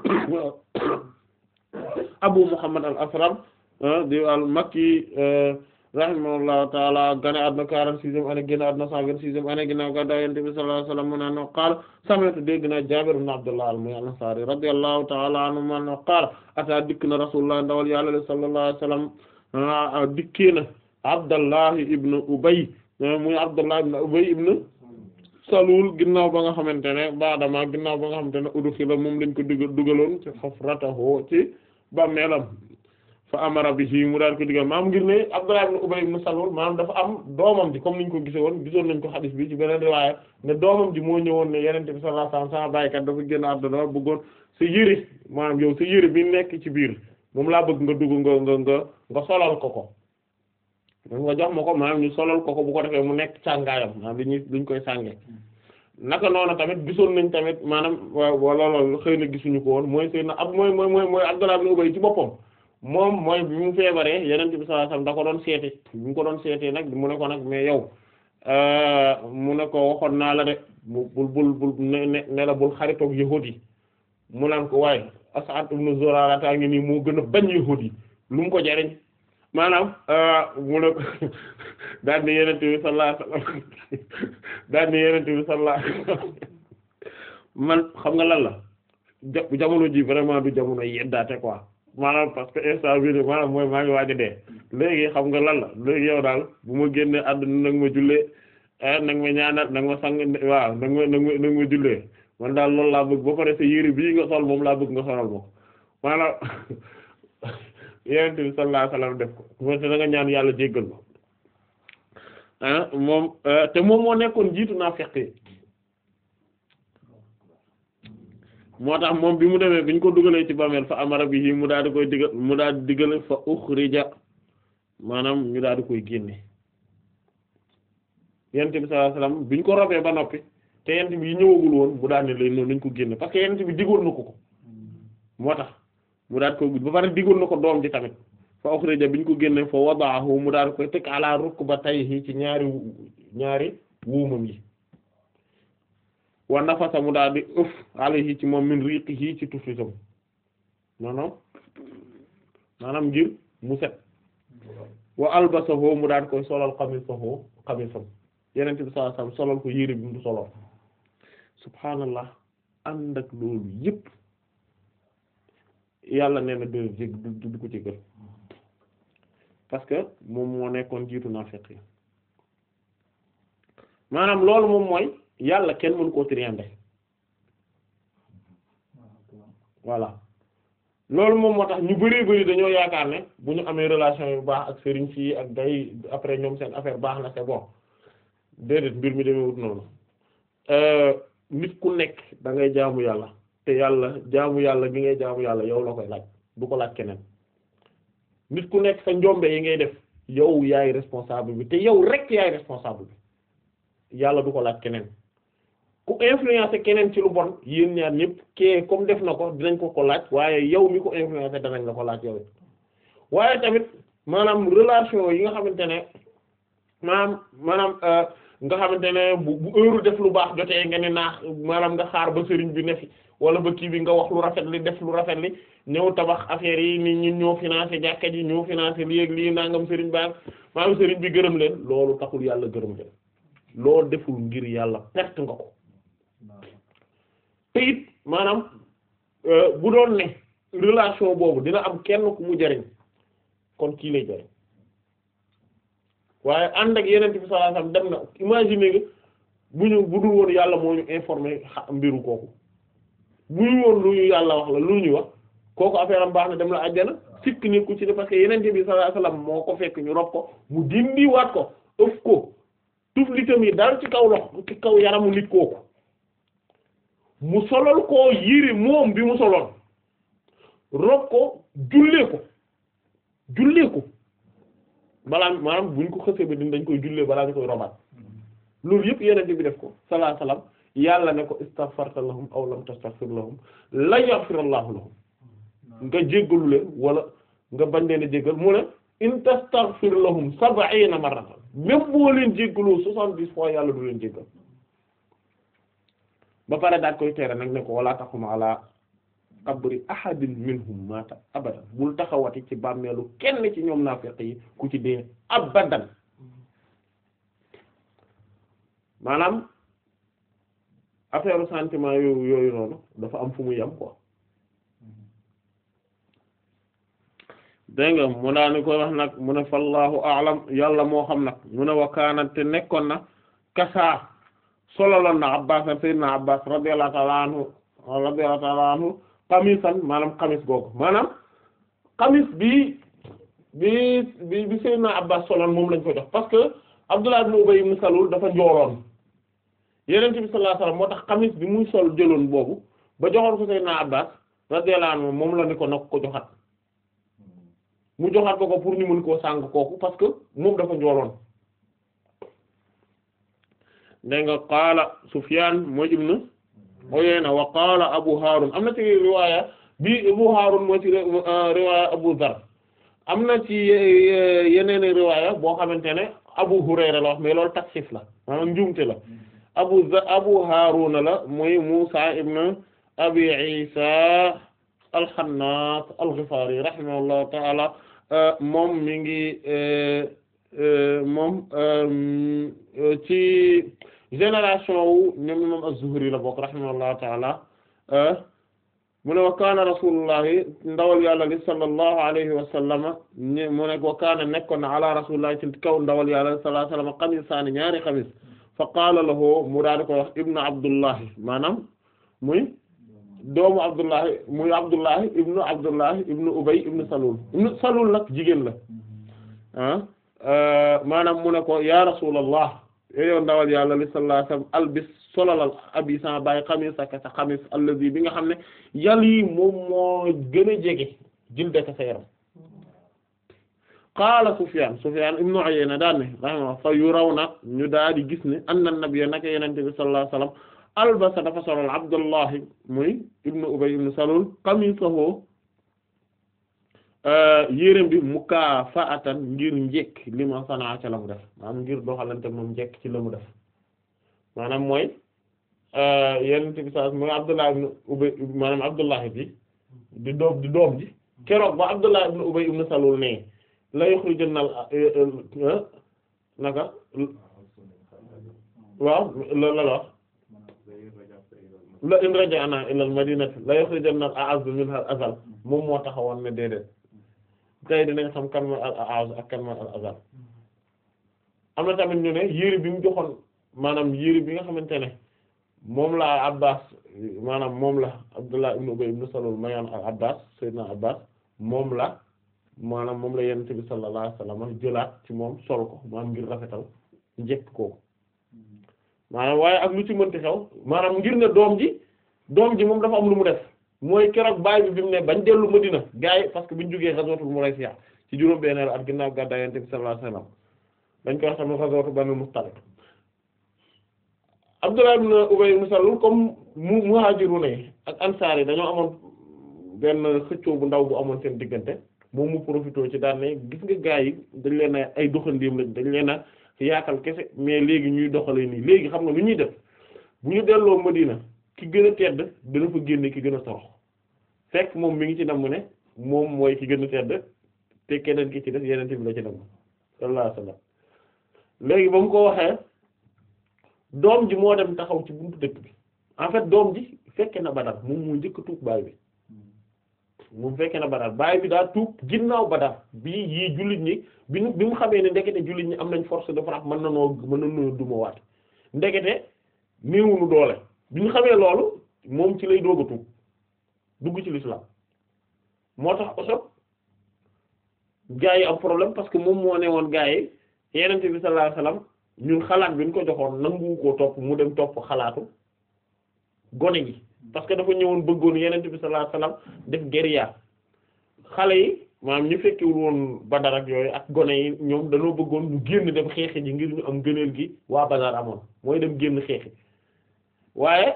Abu Muhammad al-Asram di al-Makki rahimahullahu ta'ala gane àdduna quarante-sixième année génn àdduna cent vingt-sixième année ginnaaw gàddaay Yonent bi sallallahu alayhi wa sallam mu ne no qaala sami'tu dégg naa Jaabir ibn Abdullah al-Ansari radiyallahu ta'ala anhu man no qaala ata dikk na Rasulullah ndawal Yàlla sallallahu alayhi wa sallam dikkee na Abdullah ibn Ubay muy Abdullah ibn Ubay ibn Salul ginnaaw ba nga xamante ne baadama ginnaaw ba nga xamante ne udxila moom lañ ko dugal dugaloon ci hufratahu ci bàmmeelam fa amara bihi mu daal ko digal maam ngir ne Abdullah ibn Ubay ibn Salul maanaam dafa am doomam ji comme niñ ko gise woon gisoon nañ ko xadis bi ci beneen riwaaya ne doomam ji moo ñëwoon ne Yonent bi sallallahu alayhi wasallam sama baykat dafa génn àdduna bëggoon sa yëre maanaam yow sa yëre bi nekk ci biir moom laa bëgg nga dugg nga nga nga nga solal ko ko nga jox ma ko maanaam ñu solal ko ko bu ko defee mu nekk sàngaayam maanaam li ñuy luñ koy sàngee naka noonu tamit gisoon nañ tamit maanaam wala loolu xëy na gisuñu ko woon mooy sëy na ab mooy mooy mooy mooy Abdullah ibn Ubay ci boppam moom mooy bi mu feebaree Yonent bi sallallahu alayhi wasallam da ko doon seeti bi mu ko doon seetee nag mu ne ko nag mais yow mu ne ko waxoon naa la de bul bul bul ne ne la bul xaritoog yahuud yi mu naan ko waaye As'ad ibn Zurara taa ngi nii moo gën a bañ yahuud yi lu mu ko jariñ maanaam mu ne daal ni Yonent bi sallallahu alayhi wasallam daal ni Yonent bi sallallahu alayhi wasallam man xam nga lan la jamono ji vraiment du jamono yeddaate quoi maanaam parce que instant bii maanaam mooy maa ngi waaj a dee léegi xam nga lan la léegi yow daal bu ma génnee àdduna nag ma jullee nag ma ñaanal nag ma sang waaw nag ma nag ma nag ma jullee man daal loolu laa bëgg ba pare sa yére bii nga sol moom laa bëgg nga solal moom maanaam Yonent bi sallallahu alayhi wasallam def ko mooy te da nga ñaan yàlla jéggal ko ah moom te moom moo nekkoon jiitu naa feqi moo tax moom bi mu demee bi ñu ko dugalee ci bàmmeel fa amara bi mu daal di koy digal mu daal di digale fa ukhrija maanaam ñu daal di koy génne Yonent bi sallallahu alayhi wasallam bi ñu ko robee ba noppi te Yonent bi yi ñëwagul woon mu daal ne lay noonu lañ ko génne parce que Yonent bi digoon na ko ko moo tax mu daal ko ba pare digoon na ko doom ji tamit fa ukhrija bi ñu ko génne fa wadaahu mu daal koy teg ala rukbatayhi ci ñaari ñaari wuumam yi wa nafasa mu daal di ëf alayhi ci moom min riqihi ci tuflitam maanaam maanaam ngir mu set wa albasahu mu daal koy solal xamisahu xamisam Yonent bi sallallahu alayhi wasallam solal ko yére bi mu solal subhaanallah ànd ak loolu yépp yàlla nee na du du du ko ci gën parce que moom moo nekkoon jiitu naafiq yi maanaam loolu moom mooy yàlla kenn mënu koo triander voilà loolu moom moo tax ñu bari bari dañoo yaakaar ne bu ñu amee relation yu baax ak sëriñ si ak day après ñoom seen affaire baax na c'est bon déedéet mbir mi demee wut noonu nit ku nekk da ngay jaamu yàlla te yàlla jaamu yàlla gi ngay jaamu yàlla yow la koy laaj du ko laaj keneen nit ku nekk sa njombe yi ngay def yow yaay responsable bi te yow rek yaay responsable bi yàlla du ko laaj keneen ku influencer keneen ci lu bon yéen ñaar ñëpp kee comme def na ko dinañ ko ko laaj waaye yow mi ko influencer danañ la ko laaj yow waaye tamit maanaam relation yi nga xamante ne maanaam maanaam nga xamante ne bu bu heure def lu baax jotee nga ne naax maanaam nga xaar ba sëriñ bi ne fi wala ba kii bi nga wax lu rafet li def lu rafet li ñëw tabax affaire yi ni ñun ñoo financé jàkka ji ñoo financé lii ak lii nangam sëriñ baax maanaam sëriñ bi gërëm leen loolu taxul yàlla gërëm leen loolu deful ngir yàlla perte nga ko te it maanaam bu doon ne relation boobu dina am kenn ku mu jariñ kon kii lay jariñ waaye ànd ak yeneen bi sallallahu alayhi wasallam dem na imaginer nga bu ñu bu dul woon yàlla moo ñu informé mbiru kooku bu ñu woon lu ñu yàlla wax la lu ñu wax kooku affaire am baax na dem la àjjana sikk ni ku ci ne parce que yeneen bi sallallahu alayhi wasallam moo ko fekk ñu rob ko mu dindi waat ko ëf ko tuflitam yi dal ci kaw lox ci kaw yaramu nit kooku mu solal koo yére moom bi mu soloon rob ko jullee ko jullee ko balaa maanaam buñ ko xësee ba din dañ koy jullee balaa ñu koy robaat loolu yëpp yeneen bi def ko sallallahu alayhi wasallam yàlla ne ko istaghfarta lahum aw lam tastaghfir lahum la yaghfirallahu lahum nga jéggalu leen wala nga bañ leen a jéggal mu ne in tastaghfir lahum sab'ina marratan même boo leen jéggaloo soixante-dix fois yàlla du leen jéggal ba pare daal koy tere nag ne ko wala taqum ala qabri ahadin minhum mata abadan bul taxawati ci bàmmeelu kenn ci ñoom naafiq yi ku ci dee abadan maanaam affaire sentiment yooyu yooyu noonu dafa am fu mu yem quoi dégg nga mu daani koy wax nag mu ne fallahu a'lam yàlla moo xam nag mu ne wa kaanat te nekkoon na kasaa sololoon na abbas sayyidina abbas radiyallahu ta'ala anhu radiyallahu ta'ala anhu xamisan maanaam xamis googu maanaam xamis bi bi bi bi sayyidina abbas soloon moom lañ ko jox parce que abdullah ibn ubay ibn salul dafa njooloon yenente bi sallallahu alayhi wasallam moo tax xamis bi muy sol jëloon boobu ba joxoon ko sayyidina abbas radiyallahu anhu moom la ni ko nag ko joxat mu joxaat ko ko pour ñu mën koo sàng kooku parce que moom dafa njooloon dégg nga qaala Sufyaan mooy ibnu Uyayna wa qaala Abu Haarun am na ci riwaaya bi Abu Haarun mooy ci riwaaya Abu Dhar am na ci yeneen riwaaya boo xamante ne Abu Hurayra la wax mais loolu taksif la maanaam njuumte la Abu Abu Haarun la mooy Muusaa ibnu Abi Isa al-Xannaas al-Ghifari rahimahullahu ta'ala moom mi ngi moom ci génération wu ñoom imam az-Zuhri la bokk rahimahullahu ta'ala mu ne wa kaana rasulullahi ndawal yàlla li sallallahu alayhi wa sallama mu ne wa kaana nekkoon na ala rasulillahi ci kaw ndawal yàlla sallallahu alayhi wa sallam qamisaani ñaari xamis fa qaala lahu mu daal di koy wax ibnu abdullahi maanaam muy doomu abdullahi muy abdullahi ibnu abdullahi ibnu ubay ibnu salul ibnu salul nag jigéen la ah maanaam mu ne ko ya rasulallah yow ndawal yàlla li sallallahu alayhi wasallam albis solalal abi sa bàyyi xamis ak sa xamis allazi bi nga xam ne yàlla yi moom moo gën a jege jildaka sa yaram qaala Sufyaan Sufyaan ibnu Uyayna daan ne rahima fa yu raw na ñu daal di gis ne anna nabiyya naka yenente bi sallallahu alayhi wasallam albasa dafa solal Abdullahi muy ibnu Ubay ibnu Salul qamisahu yérém bi mukaafa'atan ngir njekk li ma sanaa ca la mu def maanaam ngir doxalante moom njekk ci la mu def maanaam mooy yenente bi sallallahu mooy Abdullahi ibnu Ubay maanaam Abdullahi bi di doom di doom ji keroog ba Abdullahi ibnu Ubay ibnu Salul ne la yukhrijanna naka waaw la la wax la in raja'na ila al madinati la yukhrijanna al a'azzu minha al azal moom moo taxawoon ne déedéet tey dinañ xam kan mooy al a'azz ak kan mooy al azal am na tamit ñu ne yére bi mu joxoon maanaam yére bi nga xamante ne moom la Abbas maanaam moom la Abdullah ibn Ubay ibn Salul mayoon al Abbas Seydina Abbas moom la maanaam moom la Yonent bi sallallahu alayhi wasallam jëlaat ci moom sol ko maanaam ngir rafetal njëkk kooku maanaam waaye ak lu ci mënti xew maanaam ngir ne doom ji doom ji moom dafa am lu mu def mooy keroog baay bi bi mu ne bañ dellu Madina gaa yi parce que biñ jógee ghazwatul Muraysiya ci juróom benneelu at ginnaaw gàddaay Yonent bi sallallahu alayhi wasallam dañ koy wax tamit ghazwatu Banu Mustaliq Abdullah ibn Ubay ibn Salul comme mu muhajiruna yi ak ansaar yi dañoo amoon benn xëccoo bu ndaw bu amoon seen diggante moom mu profité ci daan ne gis nga gaa yi dañ leen a ay doxandéem lañ dañ leen a yaatal kese mais léegi ñuy doxalee nii léegi xam nga lu ñuy def bu ñu delloo Madina ki gën a tedd dana fa génne ki gën a torox fekk moom mi ngi ci nam ne moom mooy ki gën a tedd te keneen ki ci def yeneen bi la ci nam sallallahu alayhi wasallam léegi ba mu ko waxee doom ji moo dem taxaw ci buntu dëkk bi en fait doom ji fekke na Badar moom moo njëkk a tuub baay bi moom fekke na Badar baay bi daa tuub ginnaaw Badar bii yii jullit ñi bi ñu bi mu xamee ne ndekete jullit ñi am nañ force de frappe mën na noo mën na noo duma waat ndekete néewunu doole bi ñu xamee loolu moom ci lay doog a tuub dugg ci l'islam moo tax Uhud gaa yi am problème parce que moom moo ne woon gaa yi Yonent bi sallallahu alayhi wasallam ñun xalaat bi ñu ko joxoon nangu koo topp mu dem topp xalaatu gone gi parce que dafa ñëwoon bëggoon Yonent bi sallallahu alayhi wasallam def guérilla xale yi maanaam ñu fekkewul woon Badar ak yooyu ak gone yi ñoom dañoo bëggoon ñu génn dem xeexi ji ngir ñu am gëneel gi waa Badar amoon mooy dem génn xeexi waaye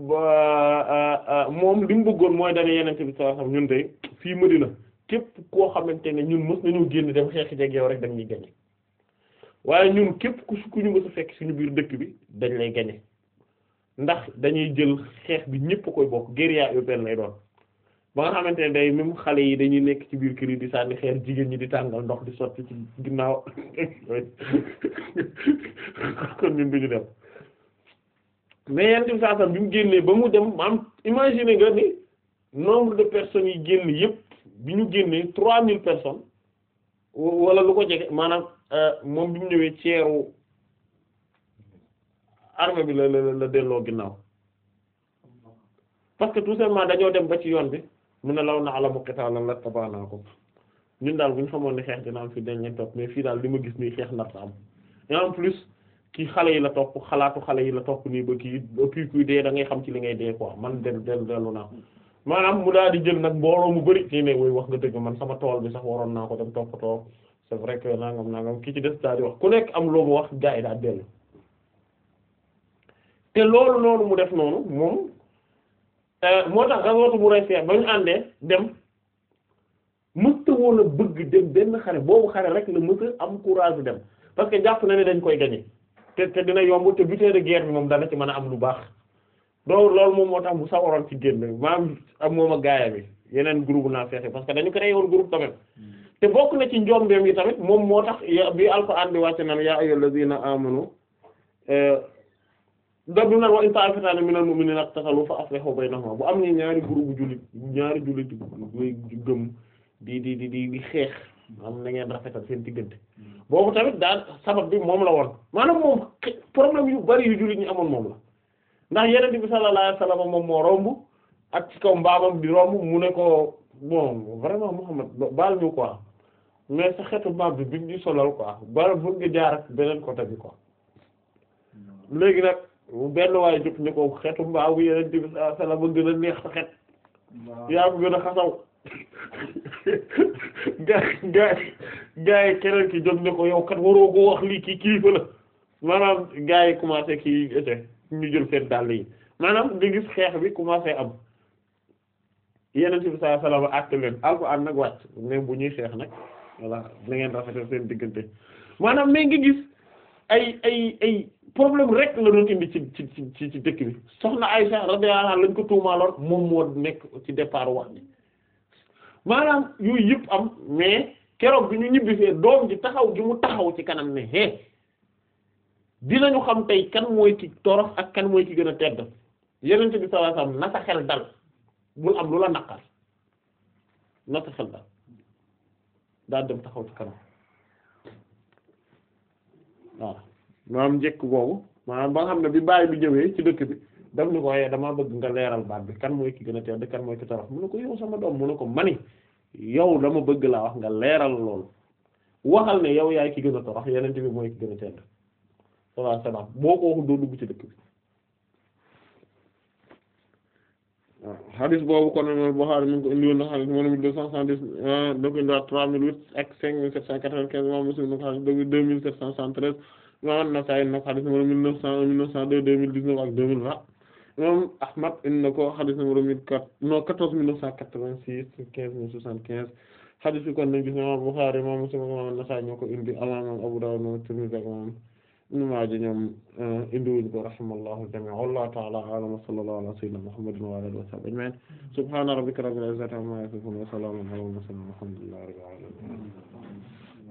moom li mu bëggoon mooy dana Yonent bi sallallahu alayhi wasallam ñun tey fii Madina képp koo xamante ne ñun mës nañoo génn dem xeexi jeg yow rek dañ ñuy gañe waaye ñun képp ku ku ñu mës a fekk suñu biir dëkk bi dañ lay gañe ndax dañuy jël xeex bi ñépp koy bokk guérilla urbaine lay doon ba nga xamante ne day même xale yi dañuy nekk ci biir kër yi di sànni xeer jigéen ñi di tàngal ndox di sotti ci ginnaaw kon ñun duñu dem mais yenn tim saa bi mu génnee ba mu dem maam imaginer nga ni nombre de personnes yi génn yépp bi ñu génnee trois mille personnes wala lu ko jege maanaam moom bi mu ñëwee ceeru armée bi la la la delloo ginnaaw parce que tout simplement dañoo dem ba ci yoon bi mu ne law na'lamu qitaalan lattabaa'naakum ñun daal bu ñu xamoon ne xeex dina am fii dañ leen topp mais fii daal li ma gis nii xeex nar am et en plus kii xale yi la topp xalaatu xale yi la topp nii ba kii puis kuy dee da ngay xam ci li ngay dee quoi man del del dellu naa maanaam mu daal di jël nag mbooloo mu bari ci ne woy wax nga dëgg man sama tool bi sax waroon naa ko dem toppatoo c'est vrai que nangam nangam ki ci des daal di wax ku nekk am loo mu wax gaa yi daal dellu te loolu noonu mu def noonu moom moo tax gazwatu Muraysiya ba ñu àndee dem mësta woon a bëgg dem benn xare boobu xare rek la mësa am courage dem parce que jàpp na ne dañ koy gagner te te dina yomb te butin de guerre bi moom dana ci mën a am lu baax loolu loolu moom moo tax mu sawaroon ci génn maam ak moom ak gaaya bi yeneen groupe naa fexe parce que dañu créé woon groupe tamit te bokk na ci njombeem yi tamit moom moo tax bi Alxuraan di wàcce naan yaa ayyuhal lazina amanu da du naan wa in ta'ifatan minal mu'minina iqtatalu fa aslihu baynahuma bu am ni ñaari groupe bu jullit ñaari jullit buy gëm di di di di di xeex am na ngeen rafetal seen diggante boobu tamit daal sabab bi moom la woon maanaam moom problème yu bari yu jullit ñi amoon moom la ndax yeneen bi sallallahu alayhi wasallam moom moo romb ak ci kaw mbaamam di romb mu ne ko bon vraiment Muhammad baal ñu quoi mais sa xeetu mbaam bi bi ñu solal quoi baal bëgg nga jaar ak beneen côté bi quoi léegi nag benn waaye jóg ni ko xeetu mbaamu yeneen bi sallallahu alayhi wasallam ba gën a neex sa xet yaa ko gën a xasaw gaa gaa gaa yi keneen ki jóg ne ko yow kat waroo ko wax lii kii kilifa la maanaam gaa yi commencé kii ete ñu jël seen dàll yi maanaam nga gis xeex bi commencé am yeneen bi sallallahu alayhi wasallam àtte leen alxuraan nag wàcc mais bu ñuy xeex nag voilà na ngeen rafetal seen diggante maanaam mais nga gis ay ay ay problème rek la doon indi ci ci ci ci dëkk bi soxna Aysa radiyallahu anha lañ ko tuumaaloon moom moo nekk ci départ wax bi maanaam yooyu yëpp am mais keroog bi ñu ñibbisee doom ji taxaw gi mu taxaw ci kanam ne hé dinañu xam tey kan mooy ki torox ak kan mooy ki gën a tedd yenente bi sallallahu alayhi wasallam na sa xel dal bul am lu la naqar na sa xel dal daal dem taxaw ci kanam waaw maanaam njëkk boobu maanaam ba nga xam ne bi bàyyi bi ñëwee ci dëkk bi daf ni ko waaye damaa bëgg nga leeral baat bi kan mooy ki gën a tedd kan mooy ki torox mu ne ko yow sama doom mu ne ko mani yow dama bëgg laa wax nga leeral loolu waxal ne yow yaay ki gën a torox yeneen bi mooy ki gën a tedd sallallahu alayhi wasallam boo ko waxul doo dugg ci dëkk bi waaw hadith boobu kon imam Bukhari mi ngi ko indi woon na hadith numéro mille deux cent soixante-dix da ko indiwaat trois mille huit ak cinq mille sept cent quatre-vingt-quinze imam Muslim na ko hadith deux mille sept cent soixante-treize imam An-Nasa'i na ko hadith numéro mille neuf cent un mille neuf cent deux deux mille dix-neuf ak deux mille vingt imam Ahmad indi na ko hadith numéro mille quatre non quatorze mille neuf cent quatre-vingt-six quinze mille soixante-quinze hadith bi kon nañ gis imam Bukhari imam Muslim ak imam An-Nasa'i ñoo ko indi imam Abu Dawud imam Tirmidhi ak imam Ibn Maaja ñoom indiwuñ ko rahimallahu jamii'an wallahu ta'ala a'lam wa sallallahu ala sayyidina Muhammadin wa ala alihi wa sahbihi ajma'in subhana rabbika rabbil izzati amma yasifun wa salamun ala al mursalin walhamdulillahi rabbil alamin